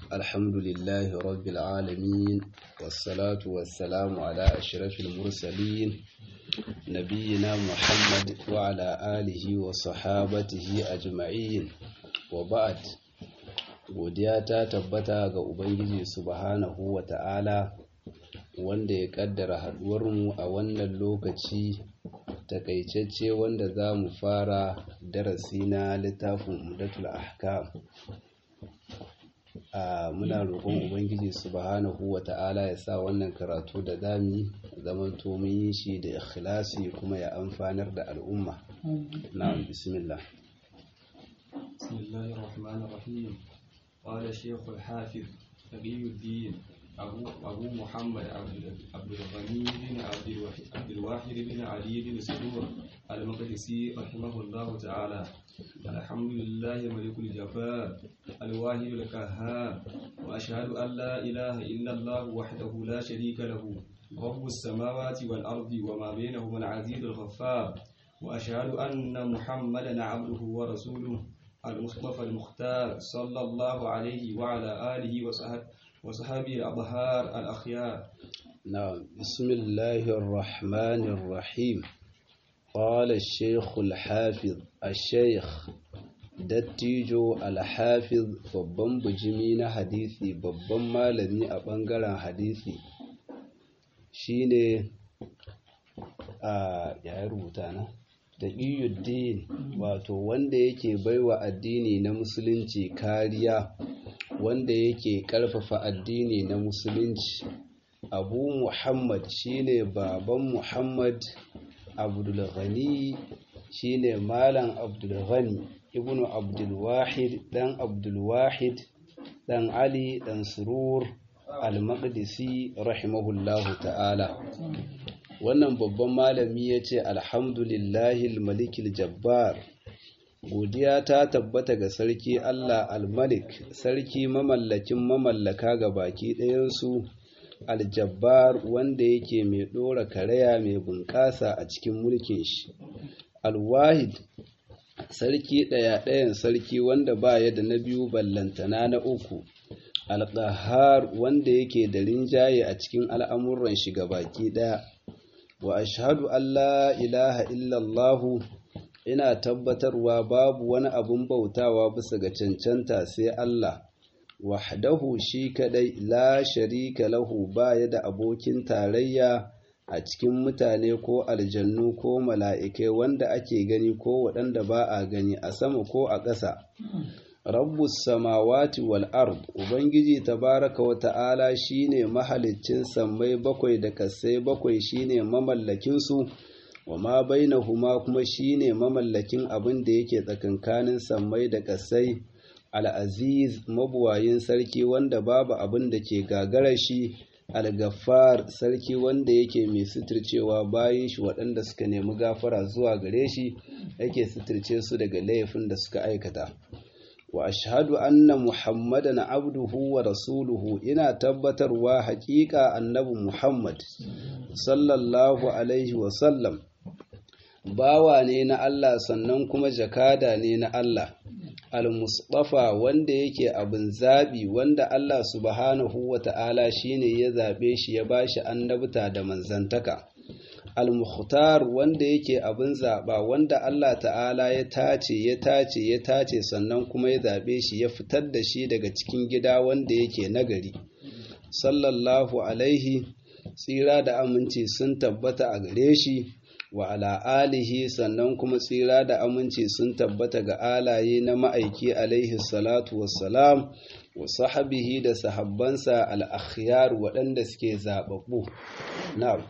الحمد لله رب العالمين والصلاة والسلام على أشرف المرسلين نبينا محمد وعلى آله وصحابته أجمعين وبعد godiya ta tabbata ga Ubangiji subhanahu wa ta'ala wanda ya kaddara haɗuwarmu a wannan lokaci takaitacce wanda za mu fara darasi na littafin umdatul ahkam a muna roƙon ubangiji subhanahu wa ta'ala ya sa wannan karatu da dami zamanto mun yi shi da ikhlasi kuma ya amfanar da al'umma na'am bismillah bismillahir rahmanir rahim qala shaykh al-hafiz taqi الدين أبو, أبو محمد عبد الغني بن عبد الواحد بن علي بن سرور المقدسي رحمه الله تعالى الحمد لله ملك الجبار الواحد القهار وأشهد أن لا إله إلا الله وحده لا شريك له رب السماوات والأرض وما بينهما العزيز الغفار وأشهد أن محمدا عبده ورسوله المصطفى المختار صلى الله عليه وعلى آله وصحبه وصحابي الأبهار الأخيار نعم بسم الله الرحمن الرحيم قال الشيخ الحافظ الشيخ dattijo alhafiz babban bujimi na hadisi babban malami a ɓangaren hadisi shine a ya rubuta na taqiyuddin wato wanda yake baiwa addini na musulunci kariya wanda yake ƙarfafa addini na musulunci abu muhammad shine baban muhammad abdulghani shine malam abdulghani ibnu abdulwahid dan abdulwahid dan ali dan surur al-maqdisi rahimahullahu ta'ala wannan babban malami ya ce alhamdulillahi malikil jabbar godiya ta tabbata ga sarki Allah al-Malik sarki mamallakin mamallaka ga baki ɗayansu aljabbar wanda yake mai ɗora karaya mai bunƙasa a cikin mulkin shi alwahid sarki ɗaya ɗayan sarki wanda ba ya da na biyu ballantana na uku alƙahar wanda yake da rinjaye a cikin al'amuran shi ga baki ɗaya wa ashhadu an la ilaha illallahu ina tabbatarwa babu wani abun bautawa bisa ga cancanta sai Allah wahdahu shi kadai la sharika lahu baya da abokin tarayya a cikin mutane ko aljannu ko mala'ikai wanda ake gani ko waɗanda ba a gani a sama ko a ƙasa rabbus samawati wal ard ubangiji tabaraka wa ta'ala shine mahaliccin sammai bakwai da kasai bakwai shine mamallakin su wa ma bainahuma kuma shine mamallakin abin da yake tsakankanin sammai da kasai al-aziz mabuwayin sarki wanda babu abin da ke gagara shi al-gaffar sarki wanda yake mai suturcewa bayan shi waɗanda suka nemi gafara zuwa gare shi yake suturce su daga laifin da suka aikata wa ashhadu anna muhammadan abduhu wa rasuluhu ina tabbatarwa haƙiƙa annabi muhammad sallallahu alaihi wa sallam bawa ne na Allah sannan kuma jakada ne na Allah al-mustafa wanda yake abin zabi wanda Allah subhanahu wa ta'ala shine ya zabe shi ya bashi annabta da manzantaka al-mukhtar wanda yake abin zaba wanda Allah ta'ala ya tace ya tace ya tace sannan kuma ya zabe shi ya fitar da shi daga cikin gida wanda yake nagari sallallahu alaihi tsira da aminci sun tabbata a gare shi wa ala alihi sannan kuma tsira da aminci sun tabbata ga alaye na ma'aiki alaihi salatu wassalam wa sahabihi da sahabbansa al-akhyar waɗanda suke zababbu na'am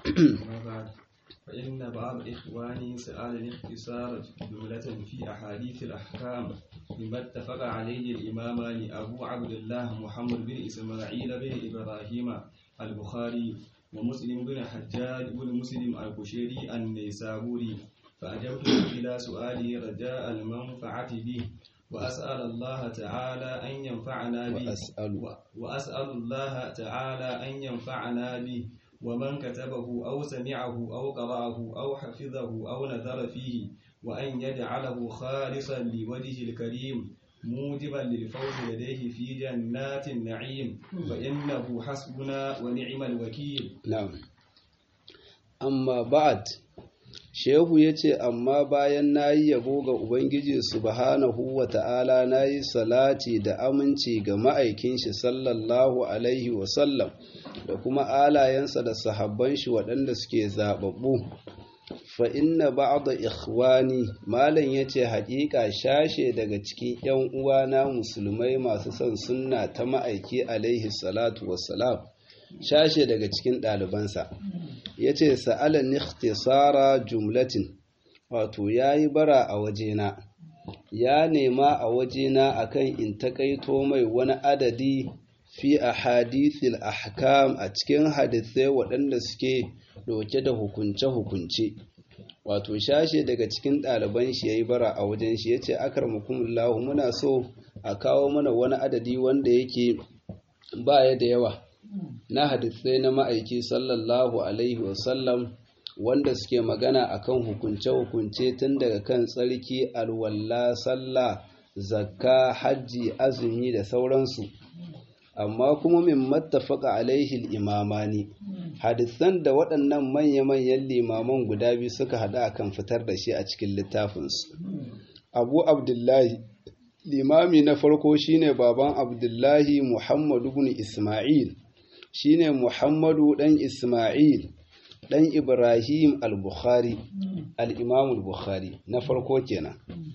فإن بعض إخواني سأل الاختصار جملة في أحاديث الأحكام مما اتفق عليه الإمامان أبو عبد الله محمد بن إسماعيل بن إبراهيم البخاري ومسلم بن حجاج بن مسلم البشيري النيسابوري فأجبت إلى سؤاله رجاء المنفعة به وأسأل الله تعالى أن ينفعنا به وأسأل وأسأل الله تعالى أن ينفعنا به ومن كتبه أو سمعه أو قرأه أو حفظه أو نذر فيه وأن يجعله خالصا لوجه الكريم موجبا للفوز لديه في جنات النعيم فإنه حسبنا ونعم الوكيل na'am amma ba'ad shehu ya ce amma bayan na yi yabo ga ubangiji subhanahu wa ta'ala na yi salati da aminci ga ma'aikin shi sallallahu alaihi wasallam da kuma alayensa da sahabban shi waɗanda suke zaɓaɓɓu fa inna ba'da ikhwani malam yace haƙiƙa shashe daga cikin ƴan uwana musulmai masu son sunna ta ma'aiki alaihi salatu wassalam shashe daga cikin ɗalibansa yace sa'alan ikhtisara jumlatin wato yayi bara a wajena ya nema a wajena akan in takaito mai wani adadi fi ahadithil ahkam a cikin hadisai waɗanda suke ɗauke da hukunce-hukunce wato shashe daga cikin ɗaliban shi ya yi bara a wajen shi ya ce akar mukumullahu muna so a kawo mana wani adadi wanda yake baya da yawa na hadisai na ma'aiki sallallahu alaihi wasallam wanda suke magana akan hukunce-hukunce tun daga kan tsarki alwalla sallah zakka hajji azumi da sauransu amma kuma min mattafaka alaihi imamani hadisan da waɗannan manya-manyan limaman guda biyu suka haɗa akan fitar da shi a cikin littafinsu abu abdullahi limami na farko shine baban abdullahi muhammadu ibn isma'il shine muhammadu ɗan isma'il ɗan ibrahim al-bukhari al-imam al-bukhari na farko kenan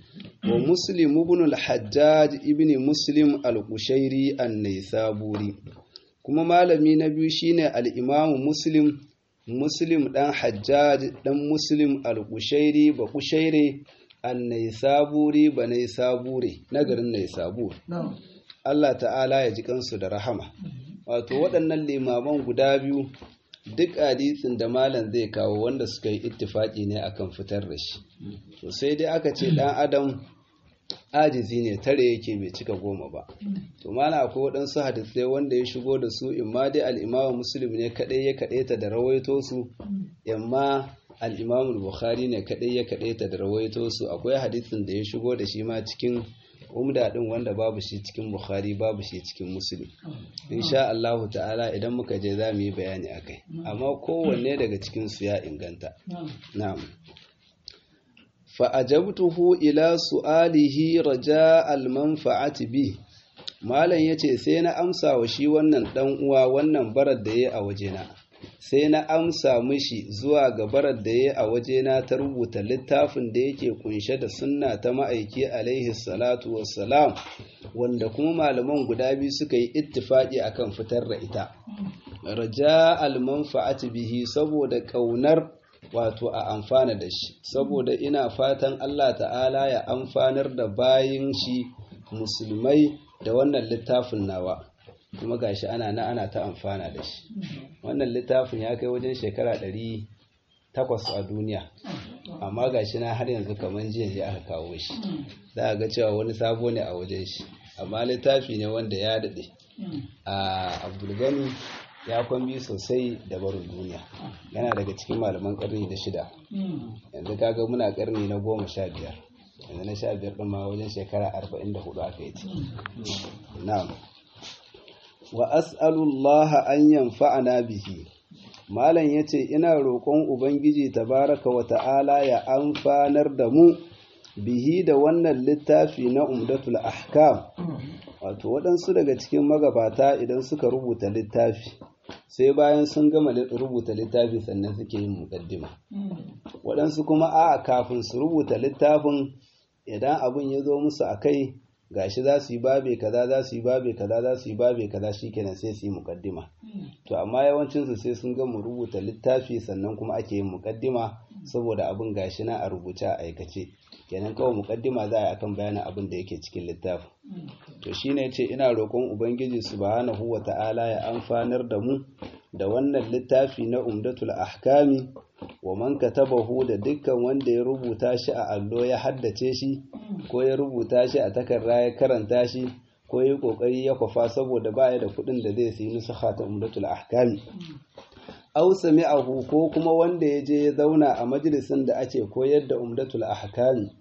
wa muslim ibn al-hajjaj ibn muslim al-qushairi an-naisaburi kuma malami na biyu shine al-imam muslim muslim dan hajjaj dan muslim al-qushairi ba qushaire an-naisaburi ba naisabure na garin naisabur Allah ta'ala ya ji kansu da rahama wato waɗannan limaman guda biyu duk hadisin da malam zai kawo wanda suka yi ittifaki ne akan fitar da shi to sai dai aka ce dan adam ajizi ne tare yake bai cika goma ba to mana akwai waɗansu hadisai wanda ya shigo da su imma dai al'imamu muslim ne kaɗai ya kaɗaita da rawaito su imma al'imamu bukhari ne kaɗai ya kaɗaita da rawaito su akwai hadisin da ya shigo da shi ma cikin umda ɗin wanda babu shi cikin bukhari babu shi cikin muslim insha Allah ta'ala idan muka je za mu yi bayani akai amma kowanne daga cikin su ya inganta na'am fa'ajabtuhu ila su'alihi raja almanfa'ati bi malam yace sai na amsa wa shi wannan dan uwa wannan barar da yayi a wajena sai na amsa mishi zuwa ga barar da yayi a wajena ta rubuta littafin da yake kunshe da sunna ta ma'aiki alaihi salatu wassalam wanda kuma malaman guda biyu suka yi ittifaki akan fitar da ita raja almanfa'ati bihi saboda kaunar wato a amfana da shi saboda ina fatan Allah ta'ala ya amfanar da bayin shi musulmai da wannan littafin nawa kuma gashi ana na ana ta amfana da shi wannan littafin ya kai wajen shekara ɗari takwas a duniya amma gashi na har yanzu kamar jiya jiya aka kawo shi za a ga cewa wani sabo ne a wajen shi amma littafi ne wanda ya daɗe a abdulgani ya kwambi sosai da barin duniya yana daga cikin malaman karni da shida yanzu kaga muna karni na goma sha biyar yanzu na sha biyar ɗin ma wajen shekara arba'in da hudu aka yi ci na'am wa as'alullah an yanfa'ana bihi malam yace ina roƙon ubangiji tabaraka wa ta'ala ya amfanar da mu bihi da wannan littafi na umdatul ahkam wato waɗansu daga cikin magabata idan suka rubuta littafi sai bayan sun gama rubuta littafi sannan suke yin mukaddima waɗansu kuma a kafin su rubuta littafin idan abin ya zo musu a kai gashi za su yi babe kaza za su yi babe kaza za su yi babe kaza shikenan sai su yi mukaddima to amma yawancinsu sai sun gama rubuta littafi sannan kuma ake yin mukaddima saboda abin gashi na a rubuce a aikace kenan kawai mukaddima za a yi akan bayanin abin da yake cikin littafin to shine yace ina roƙon ubangiji subhanahu wata'ala ya amfanar da mu da wannan littafi na umdatul ahkami wa man katabahu da dukkan wanda ya rubuta shi a allo ya haddace shi ko ya rubuta shi a takarda ya karanta shi ko ya kokari ya kwafa saboda baya da kuɗin da zai sayi nusakha ta umdatul ahkami aw sami'ahu ko kuma wanda ya je ya zauna a majalisin da ake koyar da umdatul ahkami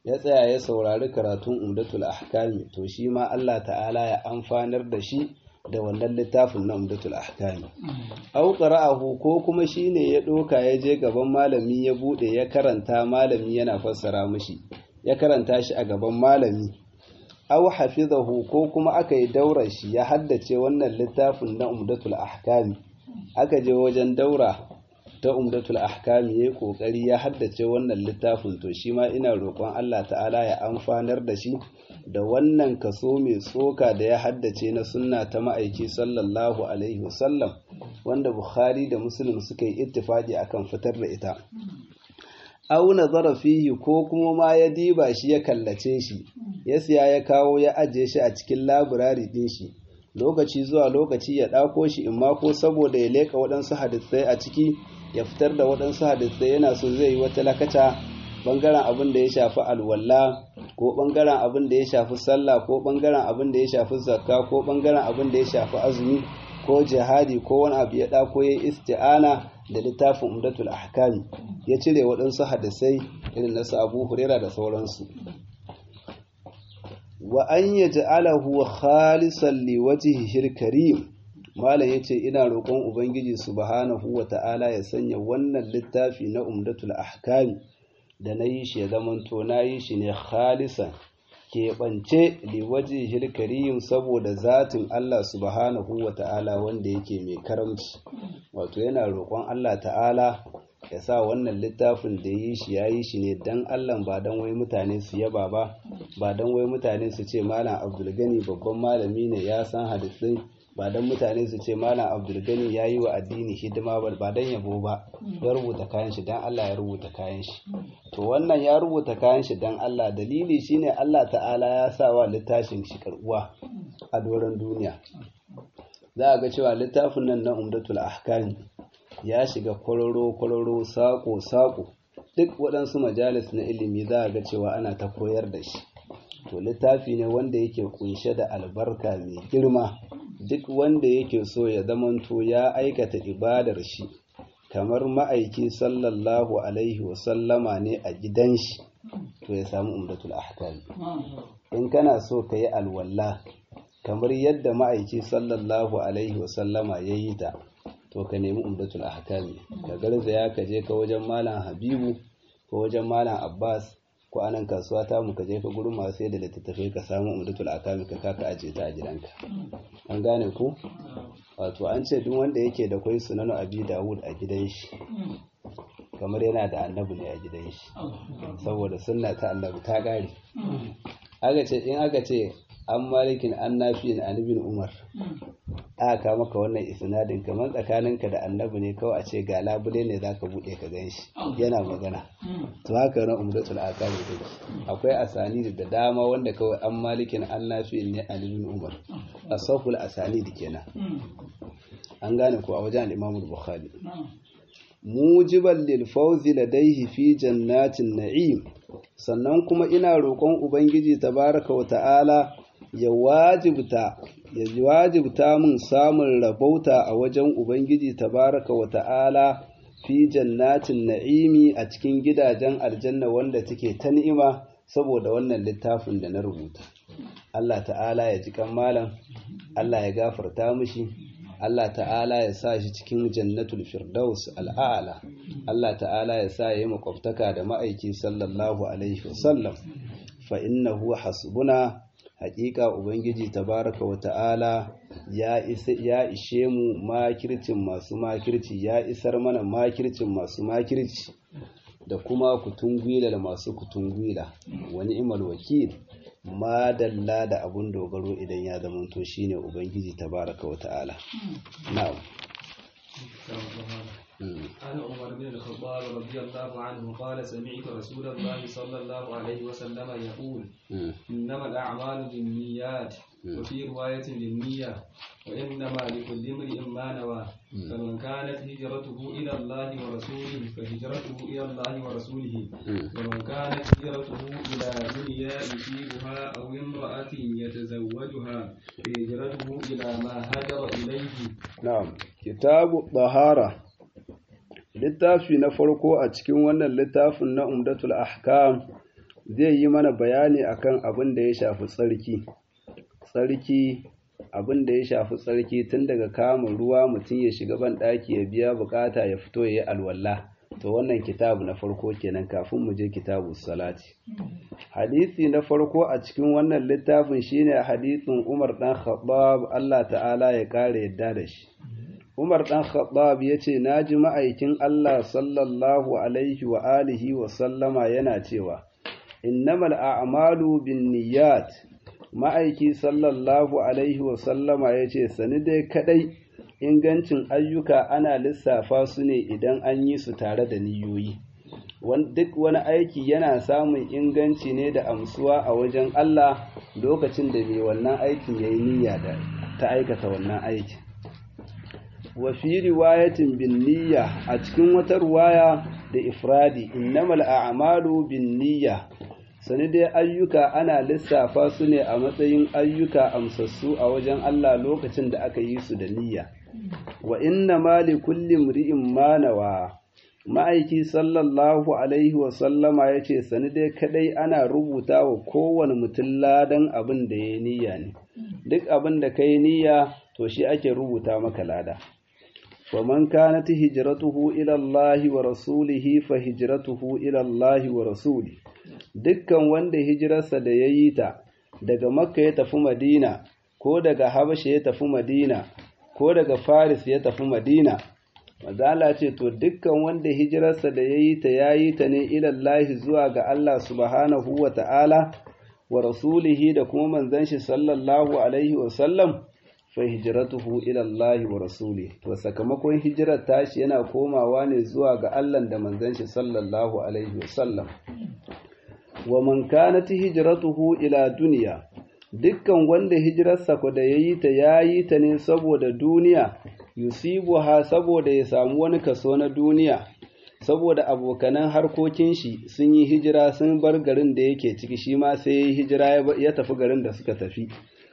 ya tsaya ya saurari karatun umdatul ahkami to shi ma Allah ta'ala ya amfanar da shi da wannan littafin na umdatul ahkami au qara'ahu ko kuma shine ya doka ya je gaban malami ya bude ya karanta malami yana fassara mishi ya karanta shi a gaban malami au hafizahu ko kuma aka yi daurar shi ya haddace wannan littafin na umdatul ahkami aka je wajen daura ta umdatul ahkami yayi kokari ya haddace wannan littafin to shi ma ina roƙon Allah ta'ala ya amfanar da shi da wannan kaso mai tsoka da ya haddace na sunna ta ma'aiki sallallahu alaihi wasallam wanda Bukhari da Muslim suka yi ittifaqi akan fitar da ita aw nazara fihi ko kuma ma ya diba shi ya kallace shi ya siya ya kawo ya ajiye shi a cikin labirari din shi lokaci zuwa lokaci ya ɗako shi in ma ko saboda ya leƙa waɗansu hadisai a ciki ya fitar da waɗansu hadisai yana so zai yi wata lakata ɓangaren abin da ya shafi alwala ko ɓangaren abin da ya shafi sallah ko ɓangaren abin da ya shafi zakka ko ɓangaren abin da ya shafi azumi ko jihadi ko wani abu ya ɗako ya isti'ana da littafin umdatul ahkami ya cire waɗansu hadisai irin nasu abu hurera da sauransu wa an yaj'alahu khalisan liwajhihi karim malam yace ina roƙon ubangiji subhanahu wa ta'ala ya sanya wannan littafi na umdatul ahkam da na yi shi ya zamanto na yi shi ne khalisan keɓance liwajhihi karim saboda zatin Allah subhanahu wa ta'ala wanda yake mai karamci wato yana roƙon Allah ta'ala ya sa wannan littafin da yi shi ya yi shi ne don Allah ba don wai mutane su yaba ba ba don wai mutane su ce malam abdulgani babban malami ne ya san hadisai ba don mutane su ce malam abdulgani ya yi wa addini hidima ba ba don yabo ba ya rubuta kayan shi don Allah ya rubuta kayan shi to wannan ya rubuta kayan shi don Allah dalili shine Allah ta'ala ya sa wa littafin shi karbuwa a doron duniya za a ga cewa littafin nan na umdatul ahkam ya shiga kwararo-kwararo saƙo-saƙo duk waɗansu majalis na ilimi za a ga cewa ana ta koyar da shi to littafi ne wanda yake kunshe da albarka mai girma duk wanda yake so ya zamanto ya aikata ibadar shi kamar ma'aiki sallallahu alaihi wasallama ne a gidan shi to ya samu umdatul ahkam in kana so ka yi alwala kamar yadda ma'aiki sallallahu alaihi wasallama ya yi ta to ka nemi umdatul ahkami ka garzaya ka je ka wajen malam habibu ko wajen malam abbas ko anan kasuwa ta mu ka je ka gurin masu sai da littattafai ka samu umdatul ahkami ka kaka aje ta a gidanka an gane ku wato an ce duk wanda yake da kwai sunanu abi dawud a gidan shi kamar yana da annabi ne a gidan shi saboda sunna ta annabi ta gare aka ce in aka ce an malikin an nafiyin anibin umar aka maka wannan isnadin kamar tsakaninka da annabi ne kawai a ce ga labule ne za ka buɗe ka gan shi yana magana to haka na umdatul akami take akwai asani da dama wanda kawai an malikin an nafiyin ne anibin umar asaful asani da kenan an gane ko a wajen imamul bukhari mujiban lil fawzi ladaihi fi jannatin na'im sannan kuma ina roƙon ubangiji tabaraka wa ta'ala ya wajibta ya wajibta min samun rabauta a wajen ubangiji tabaraka wa ta'ala fi jannatin na'imi a cikin gidajen aljanna wanda take ta ni'ima saboda wannan littafin da na rubuta Allah ta'ala ya ji kan malam Allah ya gafarta mishi Allah ta'ala ya sa shi cikin jannatul firdaus al'ala Allah ta'ala ya sa yi makwabtaka da ma'aiki sallallahu alaihi wasallam fa innahu hasbuna haƙiƙa ubangiji tabaraka wa ta'ala ya ya ishe mu makircin masu makirci ya isar mana makircin masu makirci da kuma kutungwila da masu kutungwila wani imal wakil madalla da abun dogaro idan ya zamanto shine ubangiji tabaraka wa ta'ala na'am عن عمر بن الخطاب رضي الله عنه قال سمعت رسول الله صلى الله عليه وسلم يقول إنما الأعمال بالنيات وفي رواية للنية وإنما لكل امرئ ما نوى فمن كانت هجرته إلى الله ورسوله فهجرته إلى الله ورسوله ومن كانت هجرته إلى دنيا يصيبها أو امرأة يتزوجها فهجرته إلى ما هاجر إليه نعم كتاب الطهارة littafi na farko a cikin wannan littafin na umdatul ahkam zai yi mana bayani akan abin da ya shafi tsarki tsarki abin da ya shafi tsarki tun daga kama ruwa mutum ya shiga ban ɗaki ya biya bukata ya fito ya yi alwala to wannan kitabu na farko kenan kafin mu je kitabu salati hadisi na farko a cikin wannan littafin shine hadisin Umar dan Khattab Allah ta'ala ya kare yadda da shi Umar ɗan Khattab ya ce, Na ji ma'aikin Allah sallallahu Alaihi wa alihi wa sallama yana cewa, Innamal a'malu bin niyyat ma'aiki sallallahu Alaihi wa sallama ya ce, Sani dai kaɗai ingancin ayyuka ana lissafa su ne idan an yi su tare da niyoyi. Duk wani aiki yana samun inganci ne da amsuwa a wajen Allah lokacin da mai wannan aikin ya yi niyya da ta aikata wannan aikin. wa fi riwayatin bin niyya a cikin wata ruwaya da ifradi innamal a'malu bin niyya sani dai ayyuka ana lissafa su ne a matsayin ayyuka amsassu a wajen Allah lokacin da aka yi su da niyya wa inna ma li kulli mri'in ma nawa ma'aiki sallallahu alaihi wa sallama yace sani dai kadai ana rubuta wa kowane mutum ladan abin da ya niyya ne duk abin da kai niyya to shi ake rubuta maka lada ومن كانت هجرته إلى الله ورسوله فهجرته إلى الله ورسوله dukkan wanda hijirarsa da ya yi ta daga makka ya tafi madina ko daga habasha ya tafi madina ko daga faris ya tafi madina mazala ce to dukkan wanda hijirarsa da ya yi ta ya yi ta ne ilallahi zuwa ga Allah subhanahu wa ta'ala wa rasulihi da kuma manzon shi sallallahu alaihi wa sallam fa hijratuhu ila Allah wa rasuli to sakamakon hijirar tashi yana komawa ne zuwa ga Allah da manzon shi sallallahu alaihi wa sallam wa man kanat hijratuhu ila dunya dukkan wanda hijirarsa ko da yayi ta yayi ta ne saboda duniya yusibuha saboda ya samu wani kaso na duniya saboda abokanan harkokin shi sun yi hijira sun bar garin da yake ciki shi ma sai ya hijira ya tafi garin da suka tafi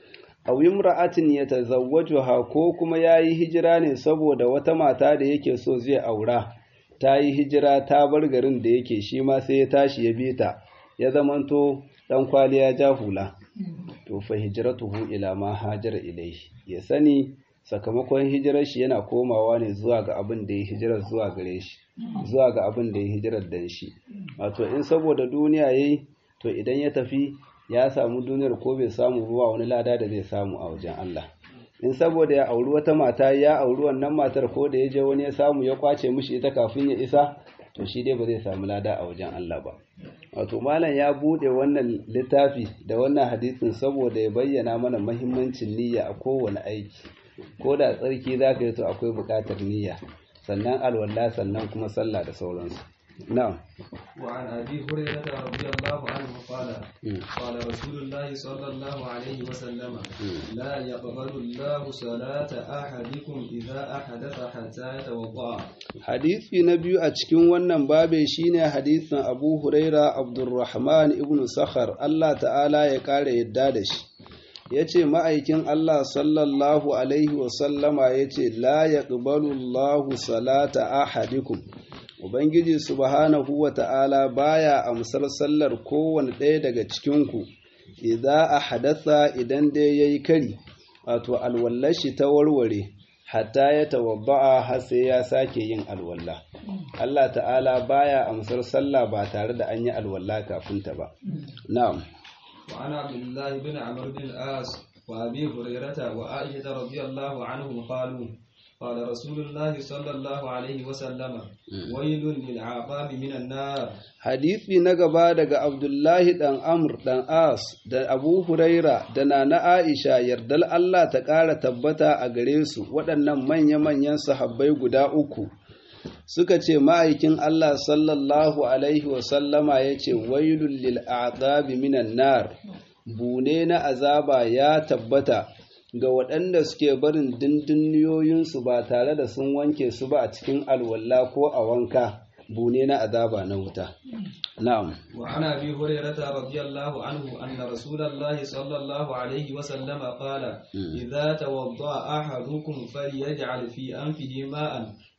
aw imra'atin yatazawwajuha ko kuma yayi hijira ne saboda wata mata da yake so zai aura ta yi hijira ta bar garin da yake shi ma sai ya tashi ya bi ta ya zamanto dan kwaliya ja hula to fa hijratuhu ila ma hajara ilayhi ya sani sakamakon hijirar shi yana komawa ne zuwa ga abin da ya hijirar zuwa gare shi zuwa ga abin da ya hijirar dan shi wato in saboda duniya yayi to idan ya tafi ya samu duniyar ko bai samu ruwa wani lada da zai samu a wajen Allah in saboda ya auri wata mata ya auri wannan matar ko da ya je wani ya samu ya kwace mishi ita kafin ya isa to shi dai ba zai samu lada a wajen Allah ba wato malam ya bude wannan littafi da wannan hadisin saboda ya bayyana mana mahimmancin niyya a kowane aiki ko da tsarki za ka yi to akwai buƙatar niyya sannan alwala sannan kuma sallah da sauransu na'am وعن أبي هريرة رضي الله عنه قال قال رسول الله صلى الله عليه وسلم لا يقبل الله صلاة أحدكم إذا أحدث حتى يتوضأ hadisi na biyu a cikin wannan babe shine hadisin Abu Huraira Abdurrahman ibn Sakhar Allah ta'ala ya kare yadda da shi yace ma'aikin Allah sallallahu alaihi wa sallama yace la yaqbalu Allahu salata ahadikum Ubangiji subhanahu wa ta'ala baya amsar sallar kowane ɗaya daga cikinku, idza a hadasa idan dai ya yi kari, wato alwallashi ta warware, hatta ya tawabba'a har sai ya sake yin alwalla. Allah ta'ala baya amsar sallah ba tare da an yi alwalla kafin ta ba. Na'am. وعن عبد الله بن عمرو بن العاص وأبي هريرة وعائشة رضي الله عنهم قالوا قال رسول الله صلى الله عليه وسلم ويل للعقاب من النار Hadisi na gaba daga Abdullahi ɗan Amr ɗan As da Abu Huraira da Nana Aisha yardal Allah ta ƙara tabbata a gare su waɗannan manya-manyan sahabbai guda uku suka ce ma'aikin Allah sallallahu Alaihi wasallama ya ce wailul lil a'qabi minan nar bune na azaba ya tabbata ga waɗanda suke barin dindinniyoyinsu ba tare da sun wanke su ba a cikin alwala ko a wanka bune na azaba na wuta. Na'am. وعن أبي هريرة رضي الله عنه أن رسول الله صلى الله عليه وسلم قال إذا توضأ أحدكم فليجعل في أنفه ماء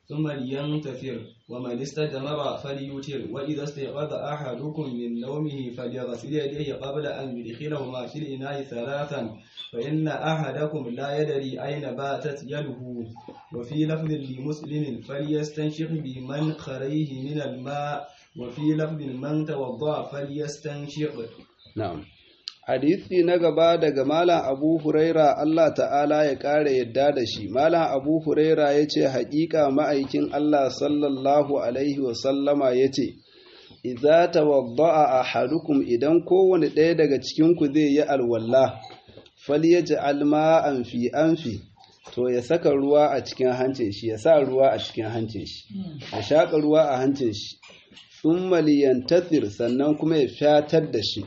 ثم لينتثر ومن استجمر فليوتر وإذا استيقظ أحدكم من نومه فليغسل يديه قبل أن يدخلهما في الإناء ثلاثا فإن أحدكم لا يدري أين باتت يده وفي لفظ لمسلم فليستنشق بمنخريه من الماء وفي لفظ من توضأ فليستنشق na'am hadisi na gaba daga malam abu huraira Allah ta'ala ya ƙara yadda da shi malam abu huraira ya ce haƙiƙa ma'aikin Allah sallallahu alaihi wasallama ya ce idza tawadda'a ahadukum idan kowane ɗaya daga cikinku zai yi alwalla falyaj'al ma'an fi anfi to ya saka ruwa a cikin hancin shi ya sa ruwa a cikin hancin shi ya shaƙa ruwa a hancin shi thumma liyantathir sannan kuma ya fatar da shi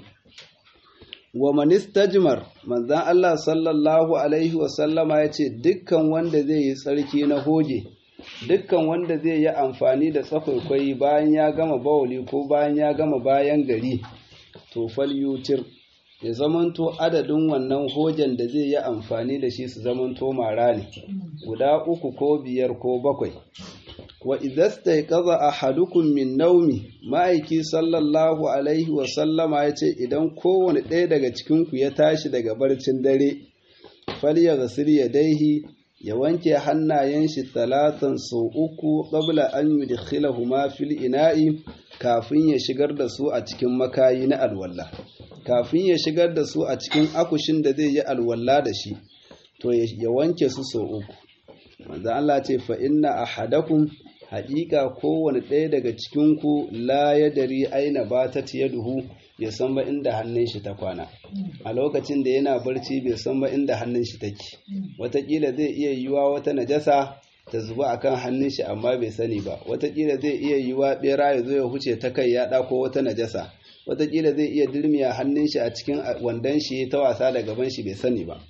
wa manistajmar manzan Allah sallallahu alaihi wasallama ya ce dukkan wanda zai yi tsarki na hoge dukkan wanda zai yi amfani da tsakwaikwai bayan ya gama bawali ko bayan ya gama bayan gari to falyutir ya zamanto adadin wannan hogen da zai yi amfani da shi su zamanto mara ne guda uku ko biyar ko bakwai wa idasta kaza ahadukum min naumi ma'aiki sallallahu alaihi wa sallama ya ce idan kowane ɗaya daga cikinku ya tashi daga barcin dare falya gasir ya daihi ya wanke hannayen shi talatan sau uku qabla an yudkhilahuma fil ina'i kafin ya shigar da su a cikin makayi na alwalla kafin ya shigar da su a cikin akushin da zai yi alwalla da shi to ya wanke su sau uku manzo Allah ce fa inna ahadakum haƙiƙa kowane ɗaya daga cikinku la ya dari aina ba ta duhu ya san ba inda hannun shi ta kwana a lokacin da yana barci bai san ba inda hannun shi take watakila zai iya yiwa wata najasa ta zuba akan hannun shi amma bai sani ba watakila zai iya yiwa bera ya zo ya huce ta kai ya ɗako wata najasa watakila zai iya dirmiya hannun shi a cikin wandon shi ta wasa da gaban shi bai sani ba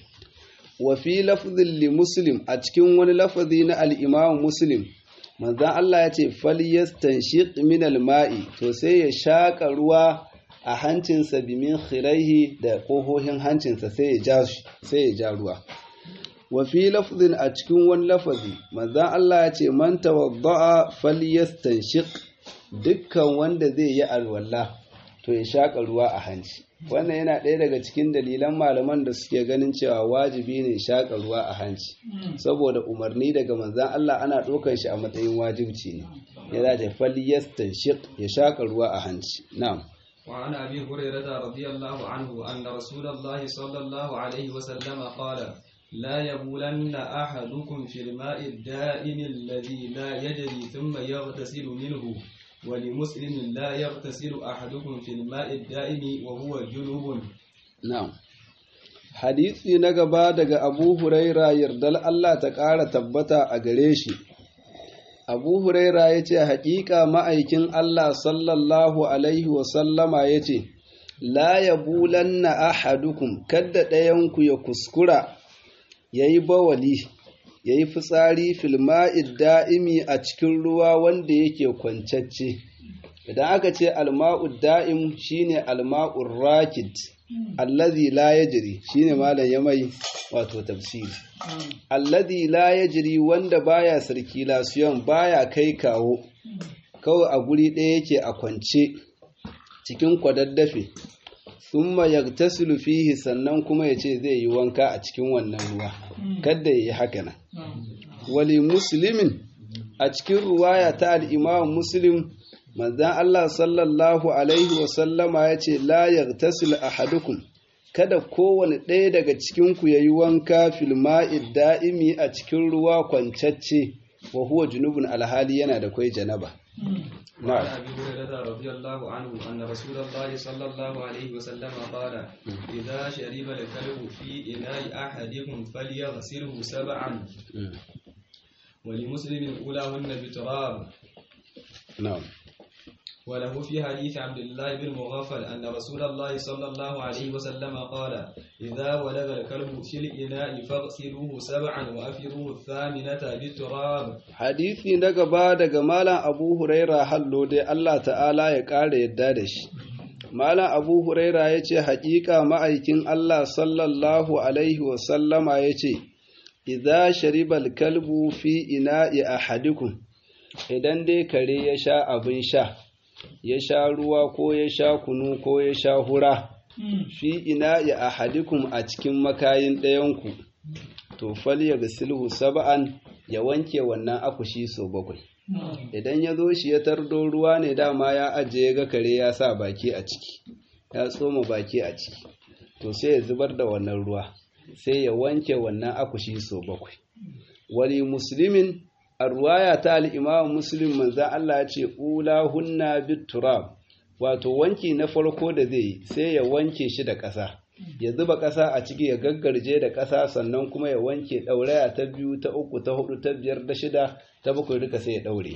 wa fi lafzin li muslim a cikin wani lafazi na al-imam muslim manzan Allah ya ce falyastanshiq min al-ma'i to sai ya shaka ruwa a hancinsa bimin khiraihi da kohohin hancinsa sai ya ja sai ya ja ruwa wa fi lafzin a cikin wani lafazi manzan Allah ya ce man tawadda'a falyastanshiq dukkan wanda zai yi alwala to ya shaka ruwa a hanci wannan yana ɗaya daga cikin dalilan malaman da suke ganin cewa wajibi ne shaƙa ruwa a hanci saboda umarni daga manzan Allah ana ɗaukar shi a matsayin wajibci ne ya za ta falyastanshiq ya shaƙa ruwa a hanci na'am وعن أبي هريرة رضي الله عنه أن رسول الله صلى الله عليه وسلم قال لا يبولن أحدكم في الماء الدائم الذي لا يجري ثم يغتسل منه ولمسلم لا يغتسل أحدكم في الماء الدائم وهو جنوب na'am hadisi na gaba daga Abu Huraira yardal Allah ta ƙara tabbata a gare shi Abu Huraira ya ce haƙiƙa ma'aikin Allah sallallahu alaihi wasallama ya ce la yabulanna ahadukum kadda ɗayanku ya kuskura ya yi bawali ya yi fitsari filma'id da'imi a cikin ruwa wanda yake kwancacce idan aka ce alma'ud da'im shine alma'ur rakid allazi la yajri shine malam ya mai wato tafsiri allazi la yajri wanda baya circulation baya kai kawo kawai a guri ɗaya yake a kwance cikin kwadaddafe thumma yagtasilu fihi sannan kuma yace zai yi wanka a cikin wannan ruwa kada yayi haka nan wali muslimin a cikin ruwaya ta al-imam muslim manzan Allah sallallahu Alaihi wasallama ya ce la yagtasil ahadukum kada kowane ɗaya daga cikinku ya yi wanka filma'id da'imi a cikin ruwa kwancacce wa huwa junubun alhali yana da kwai janaba. وعن ابي هريره رضي الله عنه ان رسول الله صلى الله عليه وسلم قال اذا شرب الكلب في اناء احدكم فليغسله سبعا ولمسلم اولاهن بتراب نعم وله في حديث عبد الله بن مغفل أن رسول الله صلى الله عليه وسلم قال إذا ولغ الكلب في الإناء فاغسلوه سبعا وأفروه الثامنة بالتراب hadisi na gaba daga malam abu huraira hallo dai Allah ta'ala ya ƙara yadda da shi malam abu huraira ya ce haƙiƙa ma'aikin Allah sallallahu alaihi wasallama ya ce idza shariba kalbu fi ina'i ahadikum idan dai kare ya sha abin sha ya sha ruwa ko ya sha kunu ko ya sha hura fi ina'i ahadikum a cikin makayin ɗayanku to falya silhu saba'an ya wanke wannan akushi sau bakwai idan ya zo shi ya tardo ruwa ne dama ya ajiye ga kare ya sa baki a ciki ya tsoma baki a ciki to sai ya zubar da wannan ruwa sai ya wanke wannan akushi sau bakwai wali muslimin a ruwaya ta al'imam muslim manzan Allah ya ce ula hunna turab wato wanki na farko da zai yi sai ya wanke shi da ƙasa ya zuba ƙasa a ciki ya gaggarje da ƙasa sannan kuma ya wanke ɗauraya ta biyu ta uku ta hudu ta biyar da shida ta bakwai duka sai ya ɗaure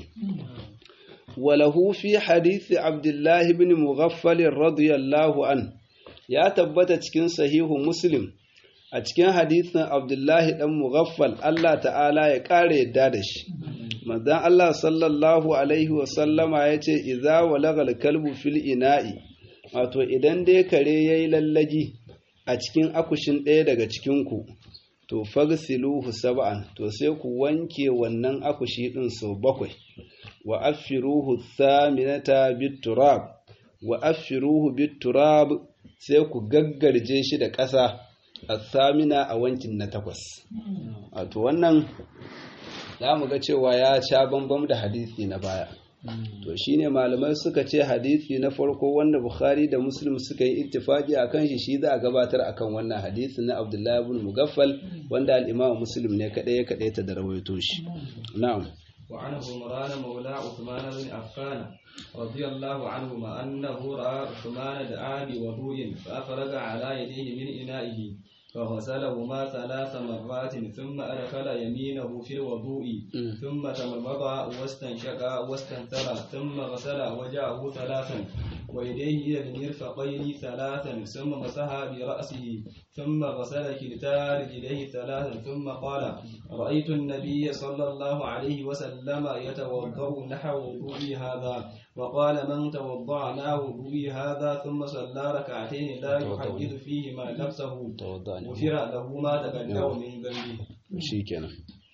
walahu fi hadisi abdullahi bin mughaffal radiyallahu an ya tabbata cikin sahihu muslim a cikin hadisin abdullahi dan mughaffal Allah ta'ala ya ƙara yadda da shi manzon Allah sallallahu alaihi wasallama ya ce idza walagal kalbu fil ina'i wato idan dai kare yayi lallagi a cikin akushin ɗaya daga cikinku to fagsiluhu sab'an to sai ku wanke wannan akushi ɗin sau bakwai wa affiruhu thaminata bitturab wa affiruhu bitturab sai ku gaggarje shi da ƙasa a thamina a wankin na takwas wato wannan za mu ga cewa ya sha bambam da hadisi na baya to shine malamai suka ce hadisi na farko wanda bukhari da muslim suka yi ittifaki akan shi shi za a gabatar akan wannan hadisi na abdullahi ibn mugaffal wanda al-imam muslim ne kadai ya kadai ta da rawaito shi na'am وعن عمران مولى عثمان بن عفان رضي الله عنهما أنه رأى عثمان دعا بوضوء فأفرغ على يديه من إنائه فغسلهما ثلاث مرات ثم أدخل يمينه في الوضوء ثم تمضمض واستنشق واستنثر ثم غسل وجهه ثلاثا ويديه إلى المرفقين ثلاثا ثم مسح برأسه ثم غسل كلتا رجليه ثلاثا ثم قال رأيت النبي صلى الله عليه وسلم يتوضأ نحو وضوئي هذا وقال من توضأ نحو وضوئي هذا ثم صلى ركعتين لا يحدث فيهما نفسه غفر له ما تقدم من ذنبه shikenan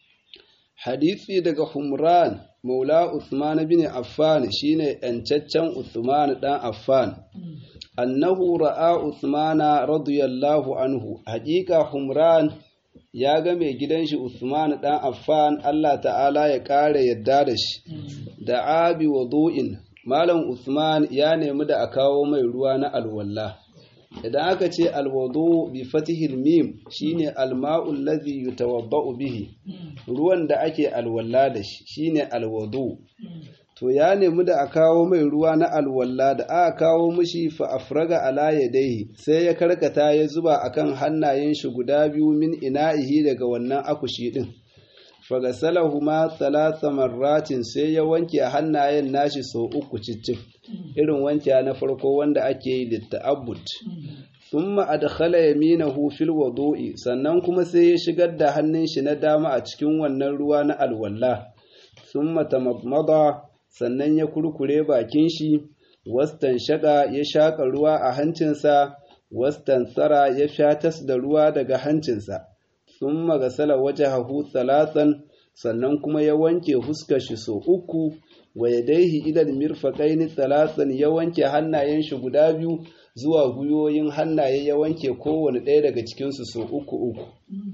hadisi daga Humran Maula Uthman bin Affan shine yancaccen Uthman dan Affan annahu ra'a Uthman radiyallahu anhu haƙiƙa Humran ya ga mai gidan shi Uthman dan Affan Allah ta'ala ya ƙara yadda da shi da abi wudu'in Malam Uthman ya nemi da a kawo mai ruwa na alwala idan aka ce alwudu bi fatihil mim shine alma'ul ladhi yutawaddau bihi ruwan da ake alwala da shi shine alwudu to ya nemi da a kawo mai ruwa na alwala da aka kawo mishi fa afraga ala yadayhi sai ya karkata ya zuba akan hannayen shi guda biyu min ina'ihi daga wannan akushi din fagasalahuma thalatha marratin sai ya wanke hannayen nashi sau uku cicif irin wanke na farko wanda ake yi litta'abbud thumma adkhala yaminahu fil wudu'i sannan kuma sai ya shigar da hannun shi na dama a cikin wannan ruwa na alwalla thumma tamadmada sannan ya kurkure bakin shi wastan shaka ya shaka ruwa a hancinsa wastan tsara ya shatas da ruwa daga hancinsa sun magasala wajahahu talatan sannan kuma ya wanke huskar shi so uku wa yadaihi ilal mirfaqaini talatan ya wanke hannayen shi guda biyu zuwa guyoyin hannaye ya wanke kowane ɗaya daga cikin su so uku uku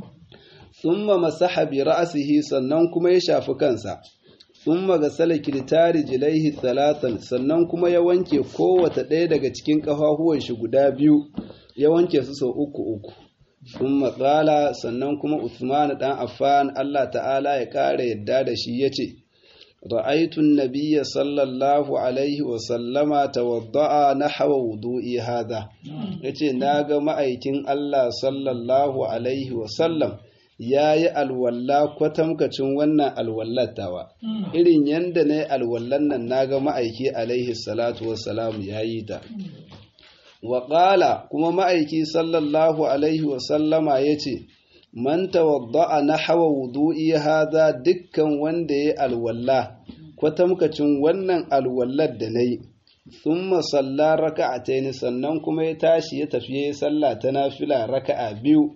thumma masaha bi ra'sihi sannan kuma ya shafi kansa thumma gasala kiltari jilaihi talatan sannan kuma ya wanke kowace ɗaya daga cikin ƙafafuwan shi guda biyu ya wanke su so uku uku sun matsala sannan kuma Usman ɗan Affan Allah ta'ala ya ƙara yadda da shi ya ce, Ra'aitun Nabiya sallallahu Alaihi wasallama tawadda'a na hawa wudu'i hada, ya ce, Na ga ma'aikin Allah sallallahu Alaihi wasallam ya yi alwalla kwatamkacin wannan alwallatawa, irin yadda na yi alwallan nan na ga ma'aiki Alaihi salatu wasalamu ya yi ta. Waƙala kuma ma'aiki sallallahu Alaihi wasallama ya ce, Man tawadda'a na hawa wudu'i haza dukkan wanda ya alwalla, kwatamkacin wannan alwallar da na yi, sun masalla raka'a ta sannan kuma ya tashi ya tafi ya salla ta nafila raka'a biyu,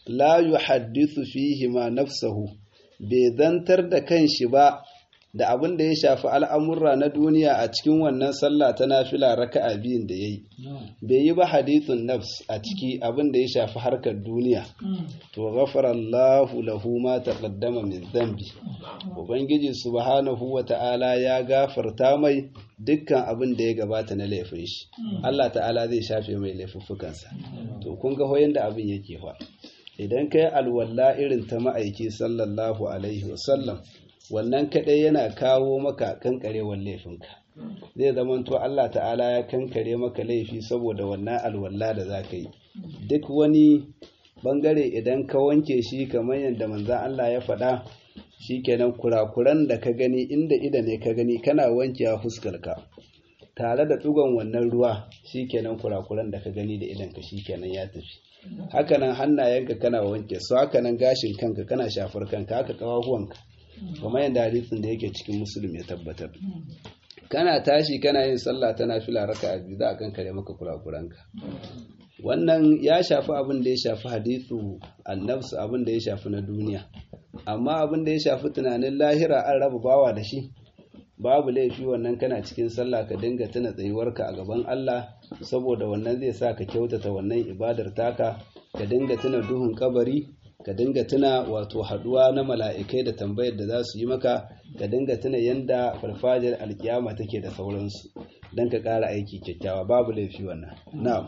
la yuhaddithu fihi ma nafsahu bai zantar da kanshi ba da abin da ya shafi al'amurra na duniya a cikin wannan sallah ta nafila raka'a biyun da ya yi bai yi ba hadithun nafs a ciki abin da ya shafi harkar duniya to ghafara Allahu lahu ma taqaddama min dhanbi ubangiji subhanahu wa ta'ala ya gafarta mai dukkan abin da ya gabata na laifin shi Allah ta'ala zai shafe mai laifuffukansa to kun ga hoyin da abin yake fa idan kai alwala irin ta ma'aiki sallallahu alaihi wasallam wannan kadai yana kawo maka kankarewar laifinka zai zamanto Allah ta'ala ya kankare maka laifi saboda wannan alwala da za ka yi duk wani bangare idan ka wanke shi kamar yadda manzan Allah ya faɗa shi kenan kurakuran da ka gani inda ida ne ka gani kana wankewa fuskarka tare da ɗugon wannan ruwa shi kenan kurakuran da ka gani da idanka shi kenan ya tafi hakanan hannayenka kana wanke su hakanan gashin kanka kana shafar kanka haka kawahuwanka kamar yadda hadisin da yake cikin musulmi ya tabbatar kana tashi kana yin sallah tana fila raka a biyu za a kankare maka kurakuranka wannan ya shafi abin da ya shafi hadithu annabsu abin da ya shafi na duniya amma abin da ya shafi tunanin lahira an raba bawa da shi babu laifi wannan kana cikin sallah ka dinga tuna tsayuwarka a gaban Allah saboda wannan zai sa ka kyautata wannan ibadar taka ka dinga tuna duhun kabari ka dinga tuna wato haduwa na mala'ikai da tambayar da za su yi maka ka dinga tuna yanda farfajiyar alkiyama take da sauransu don ka ƙara aiki kyakkyawa babu laifi wannan na'am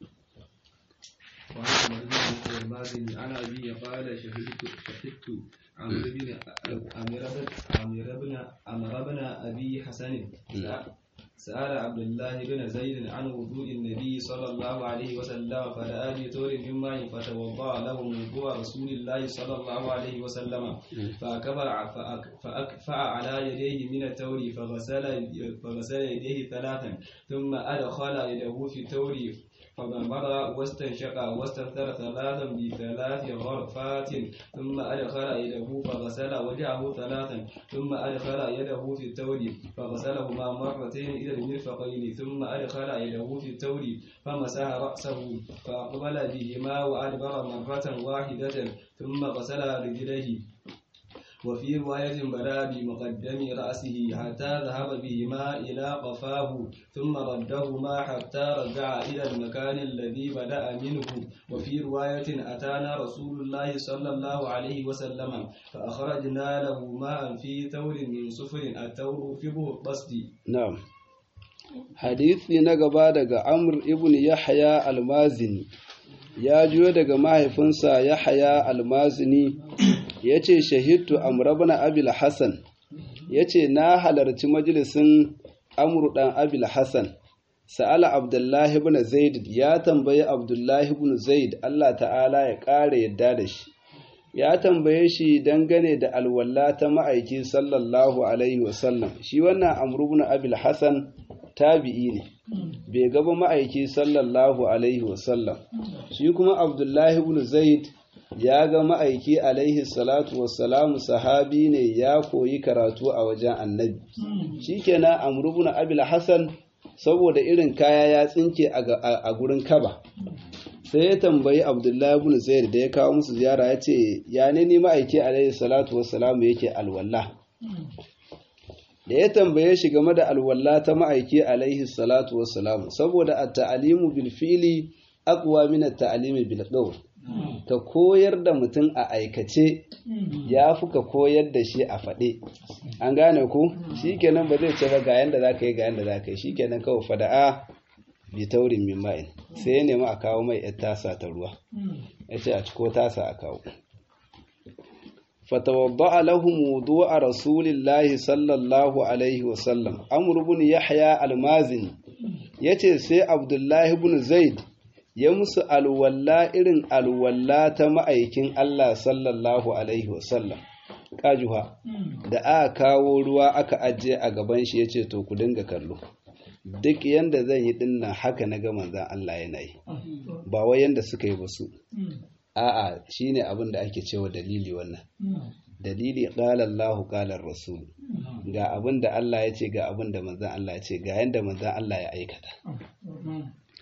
عن أبي قال شهدت شهدت عمرو بن عمرو بن عمرو بن أبي حسن سأل عبد الله بن زيد عن وضوء النبي صلى الله عليه وسلم فدعا بثور من ماء فتوضأ له وضوء رسول الله صلى الله عليه وسلم فأكبر فأكفأ على يديه من التور فغسل فغسل يديه ثلاثا ثم أدخل يده في التور فضمر واستنشق واستنثر ثلاثا بثلاث غرفات ثم أدخل يده فغسل وجهه ثلاثا ثم أدخل يده في التور فغسلهما مرتين إلى المرفقين ثم أدخل يده في التور فمسح رأسه فأقبل بهما وأدبر مرة واحدة ثم غسل رجليه وفي رواية بدا بمقدم رأسه حتى ذهب بهما إلى قفاه ثم ردهما حتى رجع إلى المكان الذي بدأ منه وفي رواية أتانا رسول الله صلى الله عليه وسلم فأخرجنا له ماء في ثور من صفر الثور في القصد na'am hadisi na gaba daga amr ibn yahya almazini ya juyo daga mahaifinsa yahya almazini ya ce shahidtu amr ibn abil hasan ya ce na halarci majalisin amr dan abil hasan sa'ala abdullahi ibn zaid ya tambayi abdullahi ibn zaid Allah ta'ala ya ƙara yadda da shi ya tambaye shi dangane da alwala ta ma'aiki sallallahu alaihi wasallam shi wannan amr ibn abil hasan tabi'i ne bai gaba ma'aiki sallallahu alaihi wasallam shi kuma abdullahi ibn zaid ya ga ma'aiki alaihi salatu wassalamu sahabi ne ya koyi karatu a wajen annabi shikenan amr ibn abil hasan saboda irin kaya ya tsinke a gurin kaba sai ya tambayi abdullahi ibn zaid da ya kawo musu ziyara ya ce ya ne ni ma'aiki alaihi salatu wassalamu yake alwala da ya tambaye shi game da alwala ta ma'aiki alaihi salatu wassalamu saboda at-ta'limu bil fili aqwa min at-ta'limi bil qawl ka koyar da mutum a aikace ya fi ka koyar da shi a faɗe an gane ku shikenan ba zai ce ba ga yanda zaka yi ga yanda zaka yi shikenan kawai fada'a bi taurin min ma'in sai ya nemi a kawo mai yar tasa ta ruwa ya ce a ciko tasa a kawo فتوضأ لهم وضوء رسول الله صلى الله عليه وسلم أمر بن يحيى المازن yace sai Abdullahi ibn Zaid ya musu alwalla irin alwalla ta ma'aikin Allah sallallahu alaihi wasallam kajuha da aka kawo ruwa aka ajiye a gaban shi yace to ku dinga kallo duk yanda zan yi dinnan haka na ga manzon Allah yana yi ba wai yanda suka yi ba su a'a shine abin da ake cewa dalili wannan dalili qala Allahu qala rasul ga abin da Allah ya ce ga abin da manzon Allah ya ce ga yanda manzon Allah ya aikata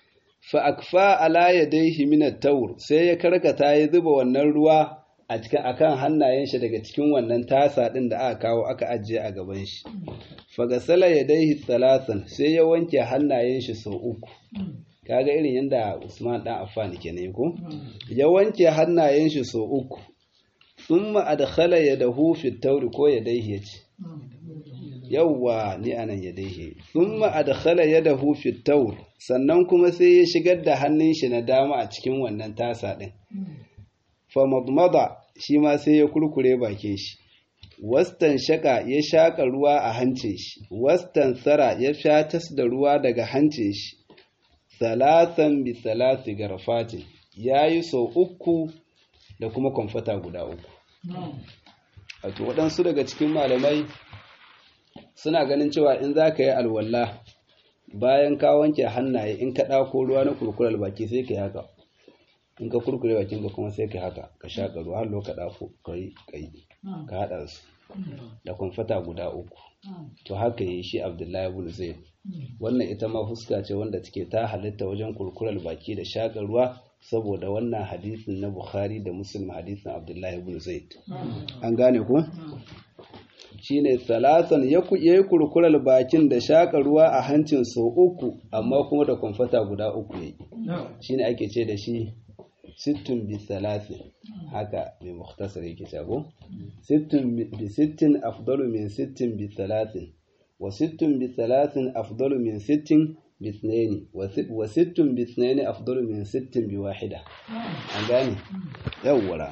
fa akfa ala yadayhi min at-tawr sai ya karkata ya zuba wannan ruwa a cikin akan hannayen shi daga cikin wannan tasa din da aka kawo aka ajiye a gaban shi fa gasala yadayhi thalathan sai ya wanke hannayen shi sau uku kaga irin yadda Usman dan Affan kenan ko ya wanke hannayen shi sau uku thumma adkhala yadahu fi at-tawr ko yadayhi yace yawwa ni anan yadayhi thumma adkhala yadahu fi at-tawr sannan kuma sai ya shigar da hannun shi na dama a cikin wannan tasa din fa madmada shi ma sai ya kurkure bakin shi wastan shaka ya shaka ruwa a hancin shi wastan sara ya shatas da ruwa daga hancin shi salatan bi salasi garfatin yayi sau uku da kuma kwamfata guda uku wato waɗansu daga cikin malamai suna ganin cewa in za ka yi alwala bayan ka wanke hannaye in ka ɗako ruwa na kurkurar baki sai ka yi haka in ka kurkure bakin ka kuma sai ka haka ka shaƙa ruwa har ka ɗako ka yi ka haɗa su da kwamfata guda uku to haka yi shi abdullahi ibn zaid wannan ita ma fuska ce wanda take ta halitta wajen kurkurar baki da shaƙa ruwa saboda wannan hadisin na bukhari da muslim hadisin abdullahi ibn zaid an gane ku shine salatan ya yi kurkurar bakin da shaƙa ruwa a hancin sau uku amma kuma da kwamfata guda uku yayi shine ake ce da shi sittun bi salasin haka mai muhtasar yake shago sittun bi sittin afdalu min sittin bi salasin wa sittun bi salasin afdalu min sittin bi ithnaini wa sittun bi ithnaini afdalu min sittin bi wahida an gane yawwara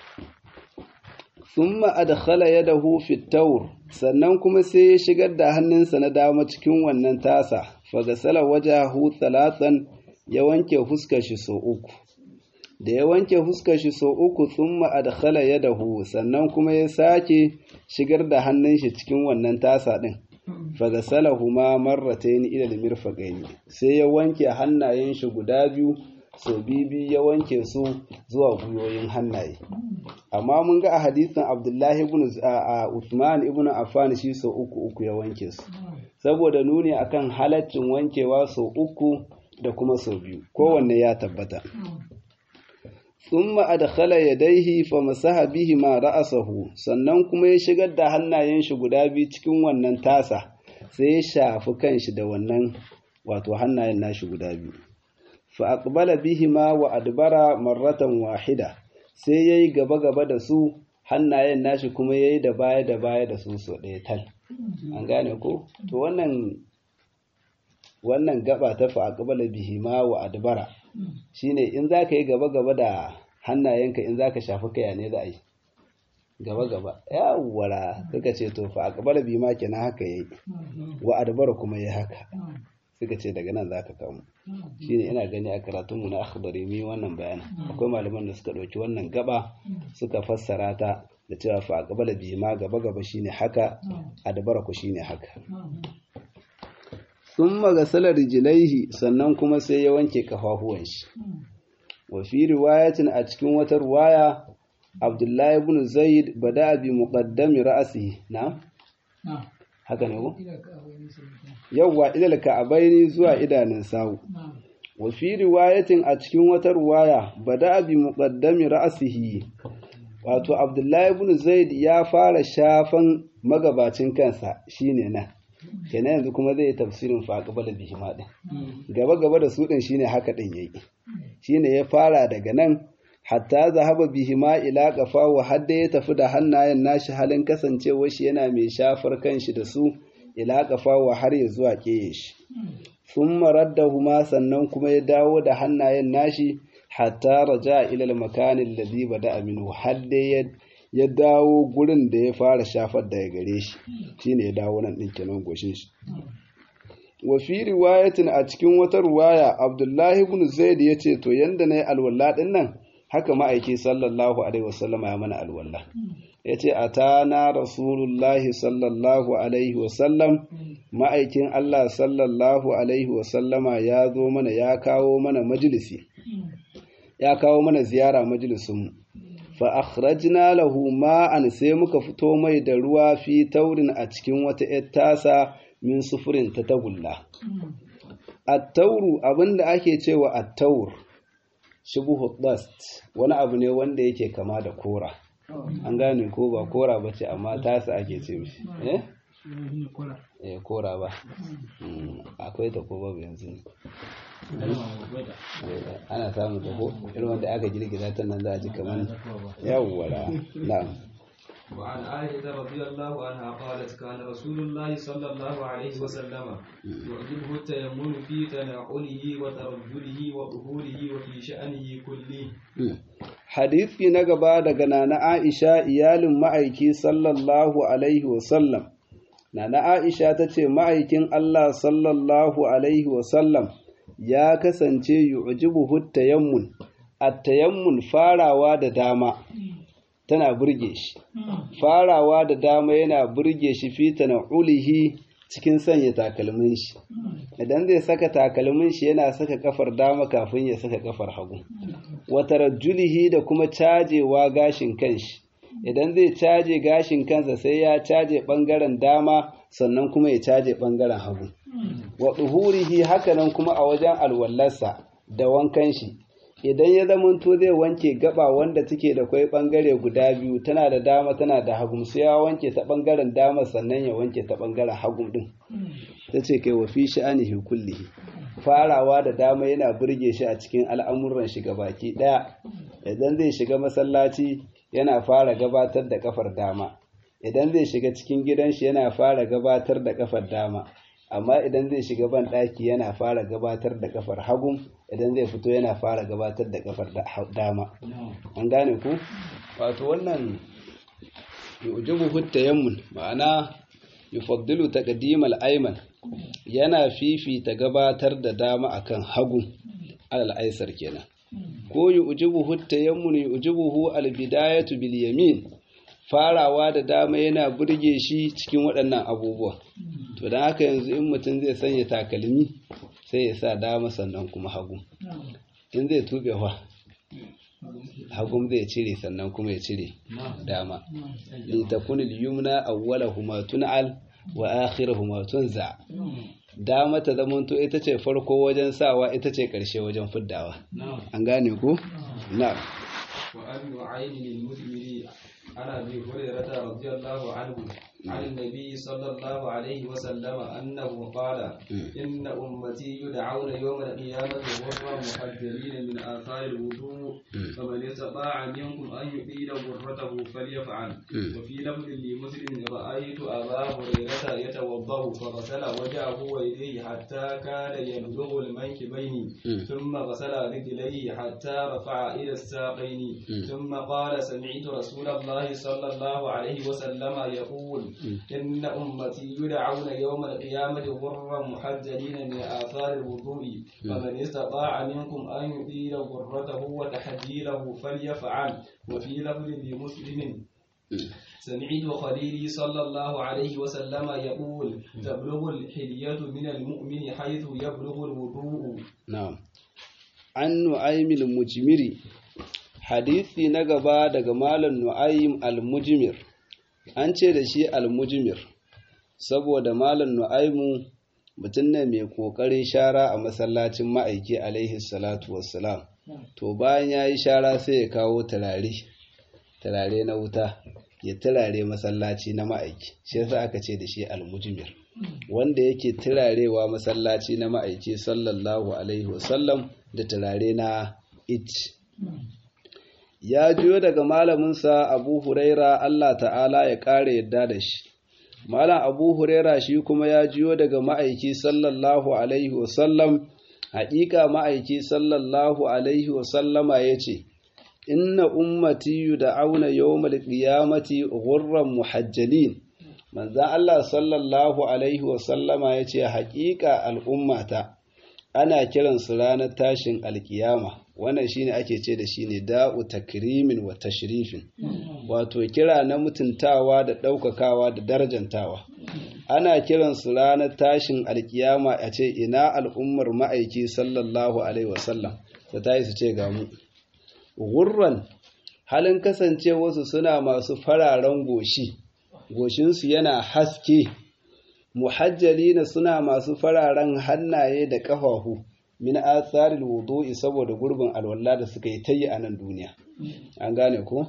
thumma adkhala yadahu fi tawr sannan kuma sai ya shigar da hannunsa na dama cikin wannan tasa fagasala wajahu thalathan ya wanke fuskar shi sau uku da ya wanke fuskar shi sau uku thumma adkhala yadahu sannan kuma ya sake shigar da hannun shi cikin wannan tasa din fagasalahuma marratayn ila al-mirfaqayn sai ya wanke hannayen shi guda biyu so bibi ya wanke su zuwa gwiwoyin hannaye amma mun ga a hadisin abdullahi ibn Uthman ibn Affan shi so uku uku ya wanke su saboda nuni akan halaccin wankewa so uku da kuma so biyu kowanne ya tabbata thumma adkhala yadayhi famasaha bihima ra'sahu sannan kuma ya shigar da hannayen shi guda biyu cikin wannan tasa sai ya shafi kanshi da wannan wato hannayen nashi guda biyu fa aqbala bihima wa adbara marratan wahida sai yayi gaba gaba da su hannayen nashi kuma yayi da baya da baya da su so ɗaya tal an gane ko to wannan wannan gaba ta fa aqbala bihima wa adbara shine in zaka yi gaba gaba da hannayenka in zaka shafi kaya ne za a yi gaba gaba yawwara suka ce to fa aqbala bihima kenan haka yayi wa adbara kuma yayi haka suka ce daga nan za ka kamu shi ne ina gani a karatunmu na akhbari mi wannan bayanin akwai malaman da suka ɗauki wannan gaba suka fassara ta da cewa fa gaba da bima gaba gaba shine haka a dabara ku shine haka sun magasala rijilaihi sannan kuma sai ya wanke kafafuwan shi wa fi riwayatin a cikin wata riwaya abdullahi ibn zaid bada bi muqaddami ra'sihi na haka ne ko yawwa ilal ka'abaini zuwa idanun sawu wa fi riwayatin a cikin wata riwaya bada bi muqaddami ra'sihi wato abdullahi ibn zaid ya fara shafan magabacin kansa shine nan kenan yanzu kuma zai yi tafsirin fa qabala bihi ma din gaba gaba da su din shine haka din yayi shine ya fara daga nan hatta zahaba bihima ila qafa wa hadda ya tafi da hannayen nashi halin kasancewar shi yana mai shafar kanshi da su ila qafa wa har ya zuwa keye shi thumma raddahuma sannan kuma ya dawo da hannayen nashi hatta raja ila al-makan alladhi bada minhu hadda ya ya dawo gurin da ya fara shafar daga gare shi shine ya dawo nan din kenan goshin shi wa fi riwayatin a cikin wata riwaya Abdullahi ibn Zaid yace to yanda nayi alwala din nan haka ma'aiki sallallahu alaihi wasallam ya mana alwala yace atana rasulullahi sallallahu alaihi wasallam ma'aikin Allah sallallahu alaihi wasallama ya zo mana ya kawo mana majalisi ya kawo mana ziyara majalisin fa akhrajna lahu ma'an sai muka fito mai da ruwa fi taurin a cikin wata ‘yar tasa min sufurin ta tagulla. attauru abinda ake cewa attaur shubuhu dust wani abu ne wanda yake kama da kora an gane ko ba kora ba ce amma tasa ake ce mishi eh eh kora ba akwai ta ko babu yanzu ne ana samun ta ko irin wanda aka girgiza ta nan za a ji kamar yawwara na'am وعن عائشة رضي الله عنها قالت كان رسول الله صلى الله عليه وسلم يعجبه التيمم في تنعله وترجله وظهوره وفي شأنه كله hadisi na gaba daga nana Aisha iyalin ma'aiki sallallahu alaihi wasallam nana Aisha ta ce ma'aikin Allah sallallahu alaihi wasallam ya kasance yu'jibuhu tayammun at-tayammun farawa da dama tana burge shi farawa da dama yana burge shi fita na ulihi cikin sanya takalmin shi idan zai saka takalmin shi yana saka kafar dama kafin ya saka kafar hagu wata rajulihi da kuma cajewa gashin kanshi idan zai caje gashin kansa sai ya caje bangaren dama sannan kuma ya caje bangaren hagu wa duhurihi hakanan kuma a wajen alwallarsa da wankan shi idan ya zamanto zai wanke gaba wanda take da kwai bangare guda biyu tana da dama tana da hagu sai ya wanke ta bangaren dama sannan ya wanke ta bangaren hagu din ta ce kai wa fi sha'anihi kullihi farawa da dama yana burge shi a cikin al'amuran shi baki daya idan zai shiga masallaci yana fara gabatar da kafar dama idan zai shiga cikin gidan shi yana fara gabatar da kafar dama amma idan zai shiga ban ɗaki yana fara gabatar da kafar hagu idan zai fito yana fara gabatar da kafar dama an gane ku wato wannan yujibu tayammun ma'ana yufaddilu taqdimal ayman yana fifita gabatar da dama akan hagu alal aisar kenan ko yujibu tayammun yujibuhu al bidayatu bil yamin farawa da dama yana burge shi cikin waɗannan abubuwa to don haka yanzu in mutum zai sanya takalmi sai ya sa dama sannan kuma hagu in zai tube wa hagun zai cire sannan kuma ya cire dama litakun al-yumna awwalahuma tun'al wa akhiruhuma tunza dama ta zamanto ita ce farko wajen sawa ita ce karshe wajen fiddawa an gane ko na وأن نعين للمثمر عن أبي هريرة رضي الله عنه عن النبي صلى الله عليه وسلم أنه قال إن أمتي يدعون يوم القيامة غرا محجلين من آثار الوضوء فمن استطاع منكم أن يطيل غرته فليفعل وفي لفظ لمسلم رأيت أبا هريرة يتوضأ فغسل وجهه ويديه حتى كان يبلغ المنكبين ثم غسل رجليه حتى رفع إلى الساقين ثم قال سمعت رسول الله صلى الله عليه وسلم يقول إن أمتي يدعون يوم القيامة غرا محجلين من آثار الوضوء فمن استطاع منكم أن يطيل غرته وتحجيله فليفعل وفي لفظ لمسلم سمعت خليلي صلى الله عليه وسلم يقول تبلغ الحلية من المؤمن حيث يبلغ الوضوء نعم عن نعيم المجمري hadisi na gaba daga malam nu'aym al-mujmir an ce da shi al-mujmir saboda malam nu'aymu mutum ne mai kokarin shara a masallacin ma'aiki alaihi salatu wassalam to bayan ya yi shara sai ya kawo turare turare na wuta ya turare masallaci na ma'aiki shi yasa aka ce da shi al-mujmir wanda yake turarewa masallaci na ma'aiki sallallahu alaihi wasallam da turare na it ya juyo daga malaminsa abu huraira Allah ta'ala ya ƙara yadda da shi malam abu huraira shi kuma ya juyo daga ma'aiki sallallahu alaihi wasallam haƙiƙa ma'aiki sallallahu alaihi wasallama ya ce inna ummati yud'auna yawmal qiyamati ghurran muhajjalin manzan Allah sallallahu alaihi wasallama ya ce haƙiƙa al'ummata ana kiransu ranar tashin alkiyama wannan shine ake ce da shi ne da'u takrimin wa tashrifin wato kira na mutuntawa da ɗaukakawa da darajantawa ana kiransu ranar tashin alkiyama a ce ina al'ummar ma'aiki sallallahu alaihi wasallam ta tayi su ce ga mu gurran halin kasancewarsu suna masu fararen goshi goshinsu yana haske muhajjalina suna masu fararen hannaye da ƙafafu min atharil wudu'i saboda gurbin alwala da suka yi tayi a nan duniya an gane ko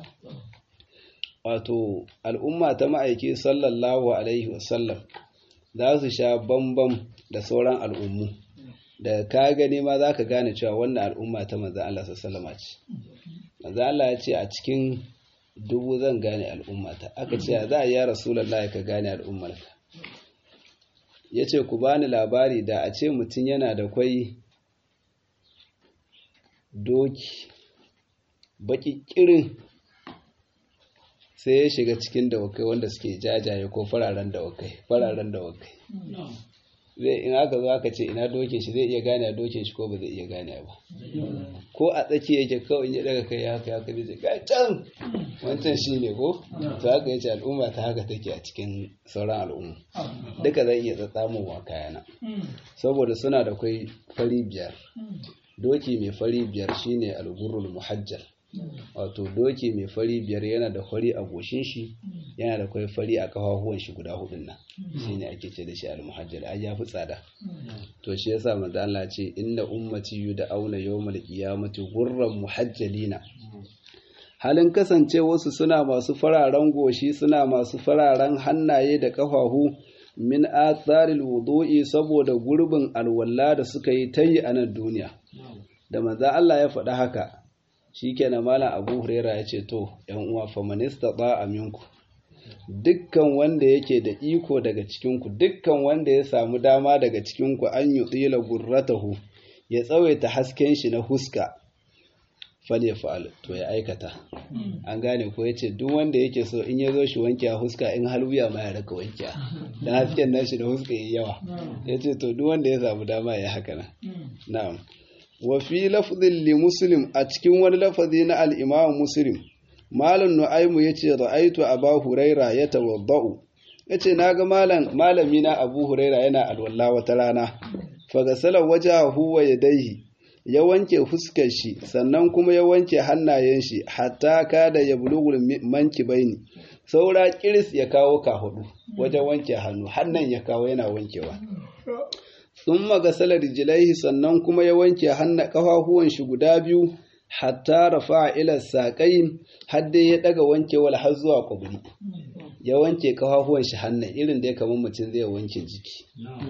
wato al'umma ta ma'aiki sallallahu alaihi wasallam za su sha bambam da sauran al'ummu da ka gani ma za ka gane cewa wannan al'umma ta manzan Allah sallama ce manzan Allah ya ce a cikin dubu zan gane al'ummata aka ce za a yi rasulallah ka gane al'ummarka ya ce ku bani labari da a ce mutum yana da kwai doki baki kirin sai ya shiga cikin dawakai wanda suke jajaye ko fararen dawakai fararen dawakai zai in aka zo aka ce ina dokin shi zai iya gane a dokin shi ko ba zai iya gane ba ko a tsaki yake kawai ya daga kai haka haka zai ga can wancan shi ne ko to haka yace al'umma ta haka take a cikin sauran al'umma duka zai iya tsatsamowa kayana saboda suna da kai fari biyar doki mai fari biyar shine al-ghurrul muhajjal wato doki mai fari biyar yana da fari a goshin shi yana da kwai fari a kafafuwan shi guda hudun nan shine ake ce da shi al-muhajjal ai ya fi tsada to shi yasa manzo Allah ce inna ummati yud'auna yawmal qiyamati ghurran muhajjalina halin kasance wasu suna masu fararen goshi suna masu fararen hannaye da kafafu min atharil wudu'i saboda gurbin alwala da suka yi tayi a nan duniya da manzo Allah ya faɗa haka shikenan malam Abu Huraira ya ce to ƴan uwa famanista ba aminku dukkan wanda yake da iko daga cikinku dukkan wanda ya samu dama daga cikinku an yi tsila gurratahu ya tsawaita hasken shi na huska fale fa'al to ya aikata an gane ko ya ce duk wanda yake so in ya zo shi wanke a huska in halwiya ma ya raka wanke dan hasken nashi da huska yi yawa ya ce to duk wanda ya samu dama ya haka nan na'am wa fi lafzin li muslim a cikin wani lafazi na al-imam muslim malam nu'aimu yace ra'aitu aba huraira yatawaddau yace naga malam malami na abu huraira yana alwalla wata rana fagasala wajahu wa yadayhi ya wanke fuskar shi sannan kuma ya wanke hannayen shi hatta kada ya bulugul manki baini saura kiris ya kawo ka hudu wajen wanke hannu hannan ya kawo yana wankewa sun magasala rijilaihi sannan kuma ya wanke hannu kafafuwan shi guda biyu hatta rafa ila saƙayin hadde ya daga wankewar har zuwa kwabri ya wanke kafafuwan shi hannun irin da ya kamar mutum zai wanke jiki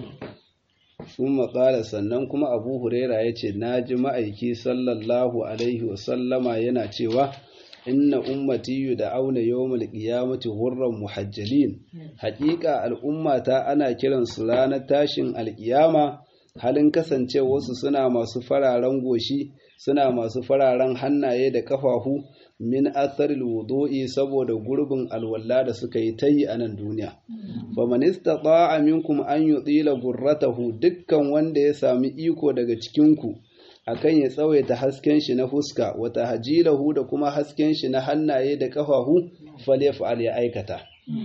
sun maƙala sannan kuma abu huraira ya ce na ji ma'aiki sallallahu alaihi wasallama yana cewa inna ummati da auna yawmul qiyamati hurran muhajjalin haƙiƙa al'ummata ana kiransu ranar tashin alƙiyama halin kasancewarsu suna masu fararen goshi suna masu fararen hannaye da kafafu min atharil wudu'i saboda gurbin alwalla da suka yi tayi a nan duniya faman istata'a minkum an yutila gurratahu dukkan wanda ya sami iko daga cikin ku akan ya tsawaita hasken shi na fuska wa tahjilahu da kuma hasken shi na hannaye da kafafu falyaf'al ya aikata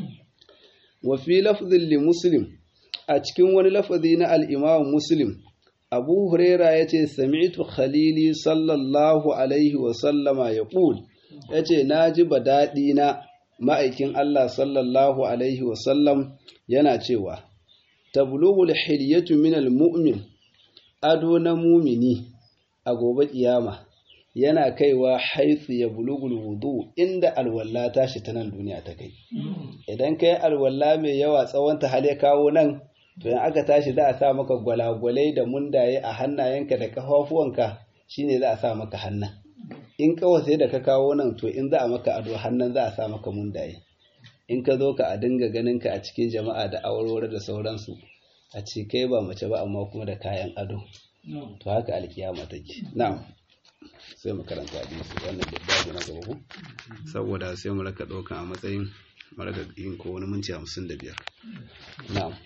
wa fi lafdhin li muslim a cikin wani lafazi na al-imam muslim abu huraira ya ce sami'tu khalili sallallahu alaihi wasallama ya ƙul ya ce na ji ba daɗi na ma'aikin Allah sallallahu alaihi wasallam yana cewa tablughul hilyatu minal mu'min ado na mumini a gobe kiyama yana kaiwa haitsu ya bulugul wudu inda alwalla tashi ta nan duniya ta kai idan kai alwalla mai yawa tsawon ta hale kawo nan to in aka tashi za a sa maka gwalagwalai da mundaye a hannayenka da kafafuwanka shine za a sa maka hannan in kawai sai da ka kawo nan to in za a maka ado hannan za a sa maka mundaye in ka zo ka a dinga ganin ka a cikin jama'a da awarware da sauransu a ce kai ba mace ba amma kuma da kayan ado to haka alkiyama take na'am sai mu karanta hadisi wannan da babu na gaba ko saboda sai mu raka ɗaukan a matsayin mu raka yin ko wani minti hamsin da biyar na'am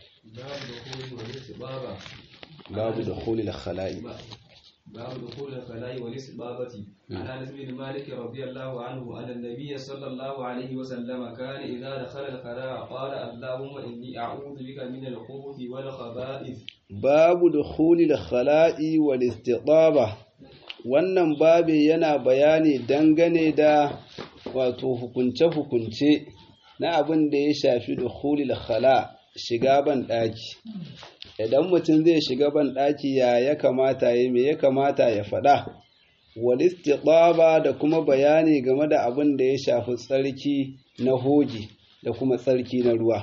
babu da khulil khala'i باب دخول الخلاء والاستبابة عن انس بن مالك رضي الله عنه ان النبي صلى الله عليه وسلم كان اذا دخل الخلاء قال اللهم اني اعوذ بك من الخبث والخبائث باب دخول الخلاء والاستطابة wannan babi yana bayani dangane da wato hukunce-hukunce na abin da ya shafi dukhulil khala shiga ban ɗaki idan mutum zai shiga ban ɗaki ya ya kamata ya me ya kamata ya faɗa wal istiqaba da kuma bayani game da abin da ya shafi tsarki na hoji da kuma tsarki na ruwa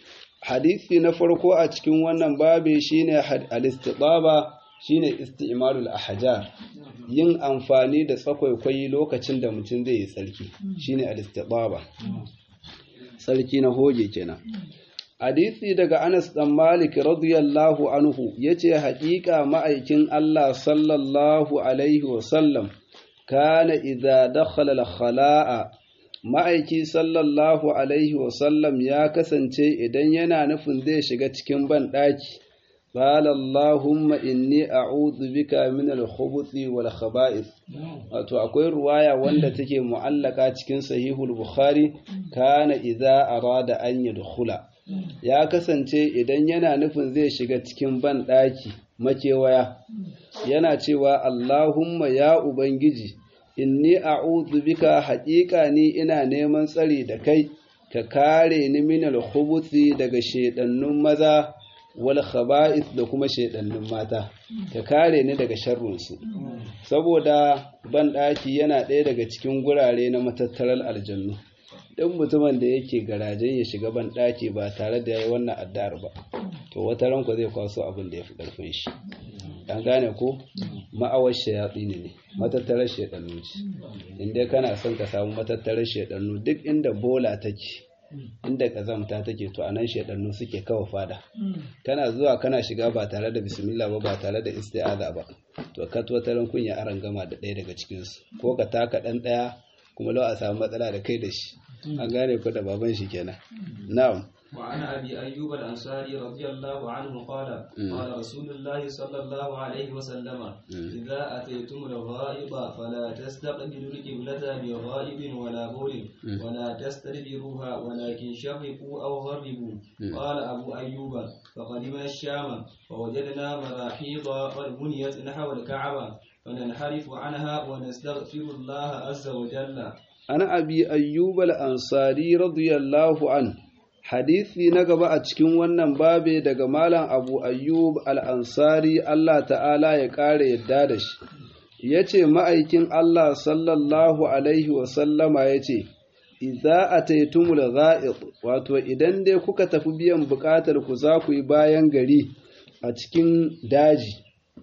hadisi na farko a cikin wannan babi shine al istiqaba shine isti'malul ahjar yin amfani da tsakwaikwai lokacin da mutum zai yi tsarki shine al istiqaba tsarki na hoje kenan hadisi daga Anas dan Malik radiyallahu anhu yace haƙiƙa ma'aikin Allah sallallahu alaihi wa sallam kana idza dakhala al-khala'a ma'aiki sallallahu alaihi wa sallam ya kasance idan yana nufin zai shiga cikin ban daki qala allahumma inni a'udhu bika min al-khubuthi wal khaba'ith wato akwai ruwaya wanda take mu'allaka cikin sahihul bukhari kana idza arada an yadkhula ya kasance idan yana nufin zai shiga cikin ban ɗaki makewaya yana cewa Allahumma ya Ubangiji inni a'udhu bika haƙiƙa ni ina neman tsari da kai ka kare ni min al-khubuthi daga shedannun maza wal khaba'ith da kuma shedannun mata ka kare ni daga sharrunsu saboda ban ɗaki yana ɗaya daga cikin gurare na matattarar aljannu duk mutumin da yake garajen ya shiga ban ɗaki ba tare da ya yi wannan addu'ar ba to wata ranku zai kwaso abin da ya fi ƙarfin shi an gane ko ma'awar shayatsi ne matattarar shaɗannu ce inda kana son ka samu matattarar shaɗannu duk inda bola take inda ƙazamta take to anan shaɗannu suke kawo fada kana zuwa kana shiga ba tare da bismillah ba ba tare da isti'aza ba to ka wata ran kunya aran gama da ɗaya daga cikinsu ko ka taka ɗan ɗaya kuma lau a samu matsala da kai da shi an gane ko da baban shi kenan na'am وعن أبي أيوب الأنصاري رضي الله عنه قال قال رسول الله صلى الله عليه وسلم إذا أتيتم الغائب فلا تستقبلوا القبلة بغائب ولا بول ولا تستدبروها ولكن شرقوا أو غربوا قال أبو أيوب فقدمنا الشام فوجدنا مراحيض قد بنيت نحو الكعبة فننحرف عنها ونستغفر الله عز وجل أنا أبي أيوب الأنصاري رضي الله عنه hadisi na gaba a cikin wannan babe daga malam abu ayyub al'ansari Allah ta'ala ya ƙara yadda da shi ya ce ma'aikin Allah sallallahu alaihi wasallama ya ce iza a taitumul za'id wato idan dai kuka tafi biyan buƙatar ku za ku yi bayan gari a cikin daji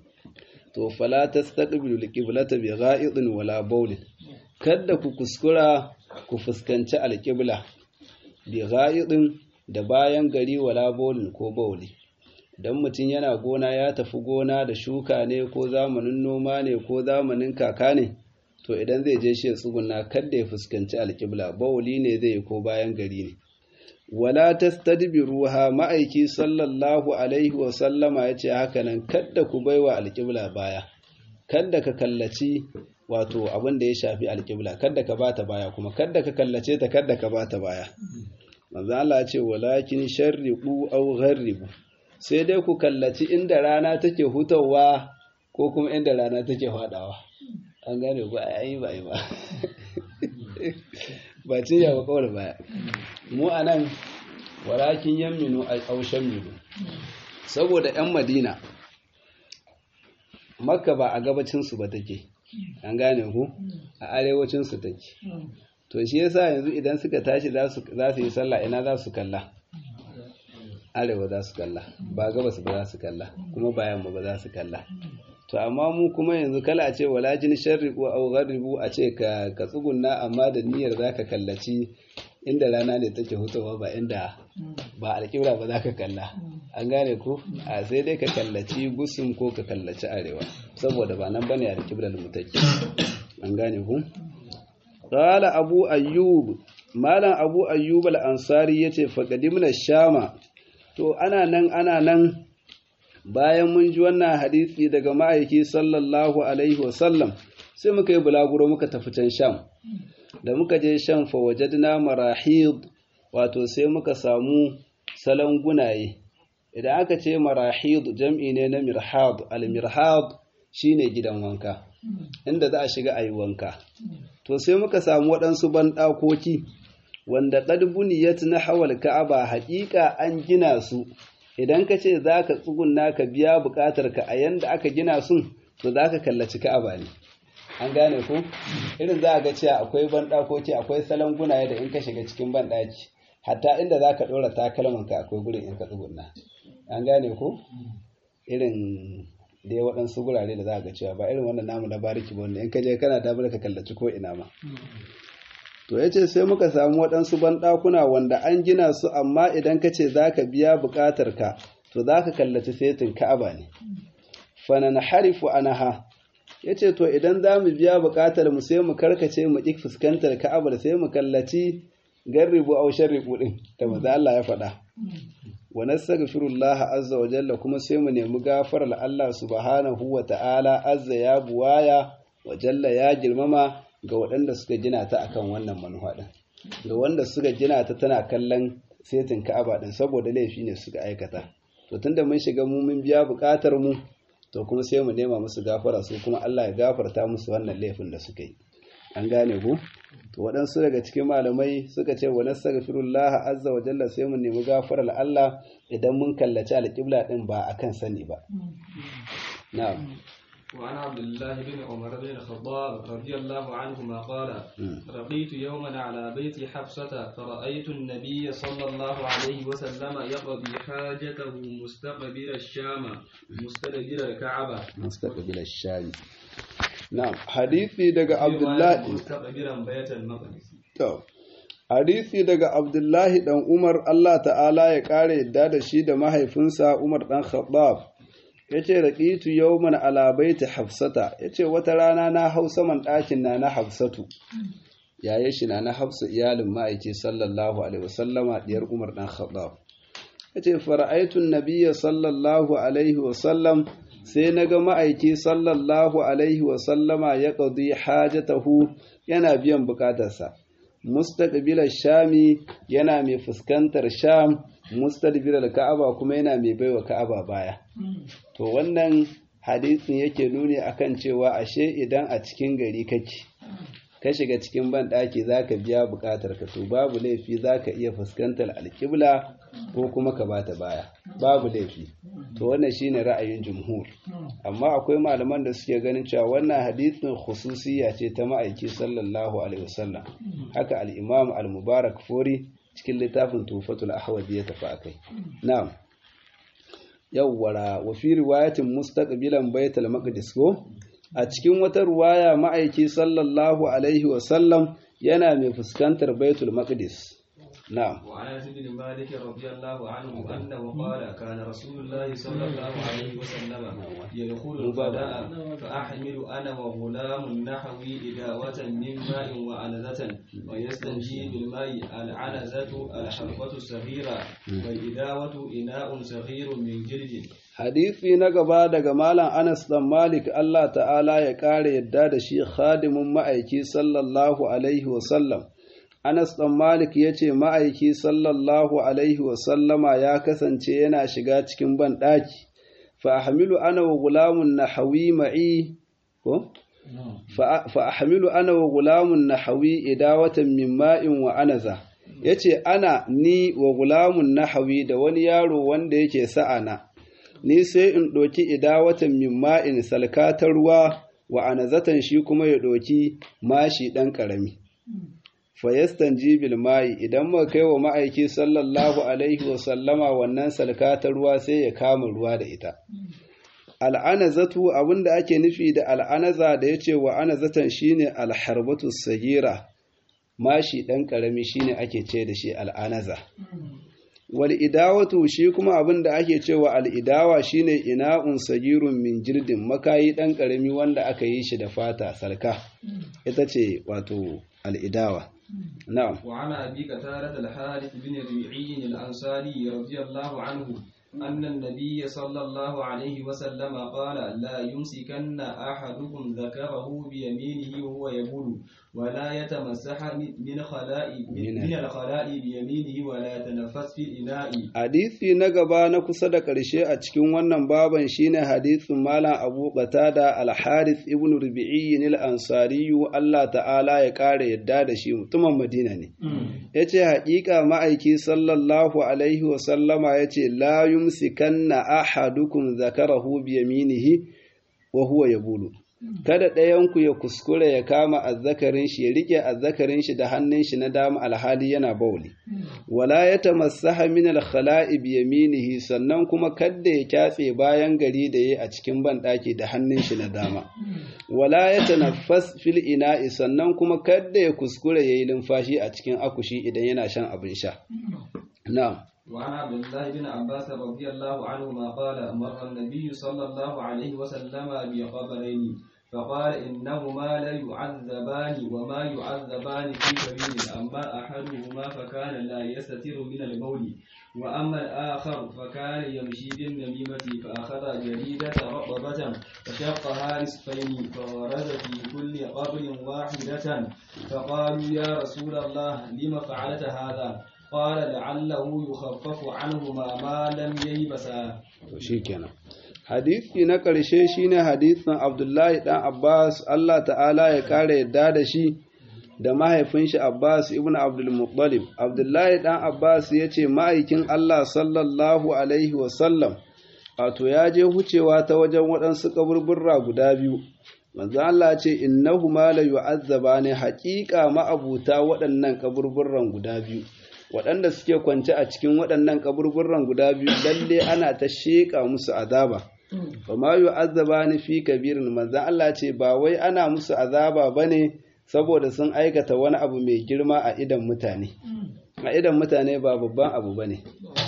to fala tastaqbilu alqiblata bi gha'idin wala bawlin kada ku kuskura ku fuskanci alqibla bi gha'idin da bayan gari wala bolin ko bauli dan mutum yana gona ya tafi gona da shuka ne ko zamanin noma ne ko zamanin kaka ne to idan zai je shi ya tsuguna kada ya fuskanci alƙibla bauli ne zai yi ko bayan gari ne wala tastadbiruha ma'aiki sallallahu alaihi wa sallama yace haka nan kada ku baiwa alƙibla baya kada ka kallaci wato abin da ya shafi alƙibla kada ka bata baya kuma kada ka kallace ta kada ka bata baya manzo Allah ce walakin sharriqu aw gharribu sai dai ku kallaci inda rana take hutawa ko kuma inda rana take fadawa an gane ku ayi ba ba ba cin yawa kawai baya mu anan walakin yamminu aw shammilu saboda yan Madina Makka ba a gabacin su ba take an gane ku a arewacin su take to shi yasa yanzu idan suka tashi za su yi sallah ina za su kalla arewa za su kalla ba gabas ba za su kalla kuma ba yamma ba za su kalla to amma mu kuma yanzu kala a ce walajin sharriqu aw gharibu a ce ka ka tsugunna amma da niyyar zaka kallaci inda rana ne take hutawa ba inda ba alƙibla ba za ka kalla an gane ku a sai dai ka kallaci gusum ko ka kallaci arewa saboda ba nan bane alƙiblar mu take an gane ku Ƙala Abu Ayyub, Malam Abu Ayyub al'ansari ya ce, Faƙadimna Shama, to, ana nan, ana nan, bayan mun ji wannan hadisi daga ma'aiki sallallahu Alaihi wasallam, sai muka yi bulaguro muka tafi can Sham. Da muka je Sham fa wajadna marahid, wato sai muka samu salon gunaye. Idan aka ce marahid jam'i ne na mirhad, al-mirhad shine gidan wanka, inda za a shiga a yi wanka. to sai muka samu waɗansu banɗakoki wanda qad buniyat nahwal ka'aba haƙiƙa an gina su idan ka ce zaka tsugunna ka biya buƙatar ka a yanda aka gina sun to zaka kallaci ka'aba ne an gane ko irin za a ga cewa akwai banɗakoki akwai salon gunaye da in ka shiga cikin banɗaki hatta inda za ka ɗora takalman ka akwai gurin in ka tsugunna an gane ko irin dai waɗansu gurare da za a ga cewa ba irin wannan namu na bariki ba wanda in ka je kana dabar ka kallaci ko ina ma to ya ce sai muka samu waɗansu banɗakuna wanda an gina su amma idan ka ce za ka biya buƙatar ka to za ka kallaci setin ka'aba ne fanan harifu anaha ya ce to idan za mu biya buƙatar mu sai mu karkace mu ƙi fuskantar ka'abar sai mu kallaci garribu au sharribu din da maza Allah ya faɗa wa nastaghfirullah azza wa jalla kuma sai mu nemi gafarar Allah subhanahu wa ta'ala azza ya buwaya wa jalla ya girmama ga waɗanda suka gina ta akan wannan manufa din ga wanda suka gina ta tana kallon setin ka'aba din saboda laifi ne suka aikata to tunda mun shiga mu mun biya buƙatar mu to kuma sai mu nema musu gafara su kuma Allah ya gafarta musu wannan laifin da suka yi an gane ku to waɗansu daga cikin malamai suka ce wa nastaghfirullah azza wa jalla sai mu nemi gafarar Allah idan mun kallaci alƙibla din ba akan sani ba na'am وعن عبد الله بن عمر بن الخطاب رضي الله عنهما قال رقيت يوما على بيت حفصة فرأيت النبي صلى الله عليه وسلم يقضي حاجته مستقبل الشام مستدبر الكعبة مستقبل الشام نعم حديثي دقى عبد الله مستقبلا بيت المقدس to hadisi daga Abdullahi dan Umar Allah ta'ala ya kare yadda da shi da mahaifinsa Umar dan Khattab ya ce raƙitu yawman ala baiti hafsata ya ce wata rana na hau saman ɗakin na na hafsatu yayin shi na na hafsa iyalin ma'aiki sallallahu alaihi wasallama diyar umar ɗan khattab ya ce fara'aitun nabiyya sallallahu alaihi wasallam sai na ga ma'aiki sallallahu alaihi wasallama ya ƙaudi hajatahu yana biyan buƙatarsa mustaqbilar shami yana mai fuskantar sham mustadbirar ka'aba kuma yana mai baiwa ka'aba baya to wannan hadisin yake nuni akan cewa ashe idan a cikin gari kake ka shiga cikin banɗaki za ka biya buƙatar ka to babu laifi za ka iya fuskantar alƙibla ko kuma ka bata baya babu laifi to wannan shine ra'ayin jumhur amma akwai malaman da suke ganin cewa wannan hadisin khususiyya ce ta ma'aiki sallallahu alaihi wasallam haka al-imam al-mubarak fori cikin littafin tufatul ahwazi ya tafi akai na'am yawwara wa fi riwayatin mustaqbilan baitul maqdis ko a cikin wata ruwaya ma'aiki sallallahu alaihi wasallam yana mai fuskantar baitul maqdis na'am وعن انس بن مالك رضي الله عنه انه قال كان رسول الله صلى الله عليه وسلم يدخل الغداء فاحمل انا وغلام نحوي اداوه من ماء وعنزه ويستنجي بالماء العنزه الحربه الصغيره والاداوه اناء صغير من جلد hadisi na gaba daga malam Anas dan Malik Allah ta'ala ya kare yadda da shi khadimin ma'aiki sallallahu alaihi wa sallam Anas ɗan Malik ya ce ma'aiki sallallahu Alaihi wasallama ya kasance yana shiga cikin banɗaki, fa'ahamilu ana wa gulamun na hawi ma'i, ko? Fa'ahamilu ana wa gulamun na hawi idawatan min ma'in wa anaza, ya ce ana ni wa gulamun na hawi da wani yaro wanda yake sa'ana, ni sai in ɗoki idawatan min ma'in salkatar ruwa wa anazatan shi kuma ya ɗoki mashi ɗan ƙarami. fayastan jibil mai idan muka kai wa ma'aiki sallallahu alaihi wa sallama wannan salka ta ruwa sai ya kama ruwa da ita al'anazatu abinda ake nufi da al'anaza da yace wa anazatan shine alharbatu sagira mashi dan karami shine ake ce da shi al'anaza wal idawatu shi kuma abinda ake cewa al'idawa shine ina'un sagirun min jirdin makayi dan karami wanda aka yi shi da fata salka ita ce wato al'idawa نعم وعن أبي قتادة الحارث بن ربيعي الأنصاري رضي الله عنه أن النبي صلى الله عليه وسلم قال لا يمسكن أحدكم ذكره بيمينه وهو يبول ولا يتمسح من خلاء من الخلاء بيمينه ولا يتنفس في الإناء hadisi na gaba na kusa da ƙarshe a cikin wannan baban shine hadisin malam Abu Qatada al-Harith ibn Rubi'i al-Ansari Allah ta'ala ya kare yadda da shi mutumin Madina ne yace haƙiƙa ma'aiki sallallahu alaihi wa sallama yace la yumsikanna ahadukum zakarahu bi yaminihi wa huwa yabulu kada ɗayanku ya kuskure ya kama azzakarin shi ya rike azzakarin shi da hannun shi na dama alhali yana bauli wala ya tamassaha min al-khala'i bi yaminihi sannan kuma kadda ya kyatse bayan gari da yayi a cikin banɗaki da hannun shi na dama wala ya tanaffas fil ina'i sannan kuma kadda ya kuskure yayi lumfashi a cikin akushi idan yana shan abin sha na'am وعن عبد الله بن عباس رضي الله عنهما قال مر النبي صلى الله عليه وسلم بقبرين فقال إنهما لا يعذبان وما يعذبان في كبير أما أحدهما فكان لا يستتر من البول وأما الآخر فكان يمشي بالنميمة فأخذ جريدة رطبة فشقها نصفين فغرز في كل قبر واحدة فقالوا يا رسول الله لم فعلت هذا قال لعله يخفف عنهما ما لم ييبسا shikenan hadisi na ƙarshe shine hadisin Abdullahi dan Abbas Allah ta'ala ya kare yadda da shi da mahaifin shi Abbas ibn Abdul Muttalib Abdullahi dan Abbas yace ma'aikin Allah sallallahu alaihi wa sallam wato ya je hucewa ta wajen waɗansu kaburburra guda biyu manzo Allah ce innahuma la yu'azzabani haƙiƙa ma'abuta waɗannan kaburburran guda biyu waɗanda suke kwance a cikin waɗannan kaburburran guda biyu lalle ana ta sheƙa musu azaba fa ma yu'azzabani fi kabirin manzo Allah ce ba wai ana musu azaba bane saboda sun aikata wani abu mai girma a idan mutane a idan mutane ba babban abu bane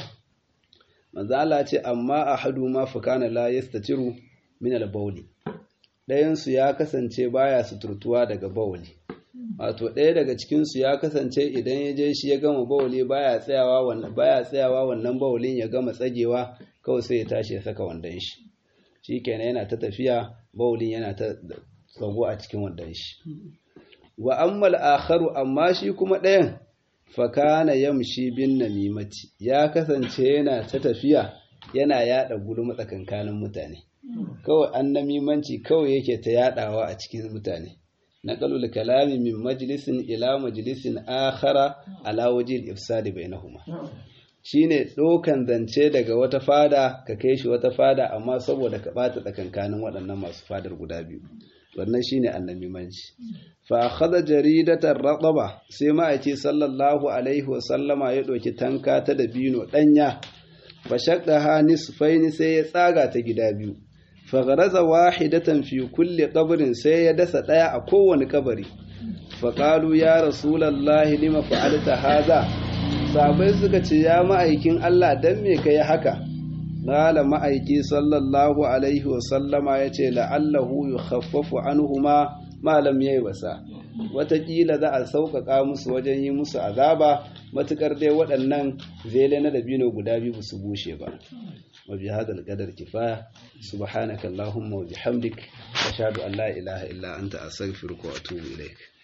manzo Allah ce amma ahadu ma fa kana la yastatiru min al-bawli ɗayan su ya kasance baya suturtuwa daga bawli wato ɗaya daga cikinsu ya kasance idan ya je shi ya gama bawali baya tsayawa wannan baya tsayawa wannan bawalin ya gama tsagewa kawai sai ya tashi ya saka wandon shi shikenan yana ta tafiya bawalin yana ta tsago a cikin wandon shi wa ammal akharu amma shi kuma ɗayan fakana yamshi bin namimati ya kasance yana ta tafiya yana yada gulma tsakankanin mutane kawai an namimanci kawai yake ta yadawa a cikin mutane نقل الكلام من مجلس إلى مجلس آخر على وجه الإفساد بينهما shine ɗaukan zance daga wata fada ka kai shi wata fada amma saboda ka ɓata tsakankanin waɗannan masu fadar guda biyu wannan shine annabimanci fa akhadha jaridatan rataba sai ma'aiki sallallahu alaihi wa sallama ya ɗauki tanka ta dabino ɗanya fa shaqqaha nisfaini sai ya tsaga ta gida biyu fagharaza wahidatan fi kulli qabrin sai ya dasa daya a kowane kabari faqalu ya rasulullahi lima fa'alta hadha sabai suka ce ya ma'aikin Allah dan me kai haka qala ma'aiki sallallahu alaihi wa sallama yace la'allahu yukhaffafu anhuma ma lam yaybasa watakila za a sauƙaƙa musu wajen yi musu azaba matukar dai waɗannan zele na dabino guda biyu su bushe ba وبهذا القدر كفاية سبحانك اللهم وبحمدك أشهد أن لا إله إلا أنت أستغفرك وأتوب إليك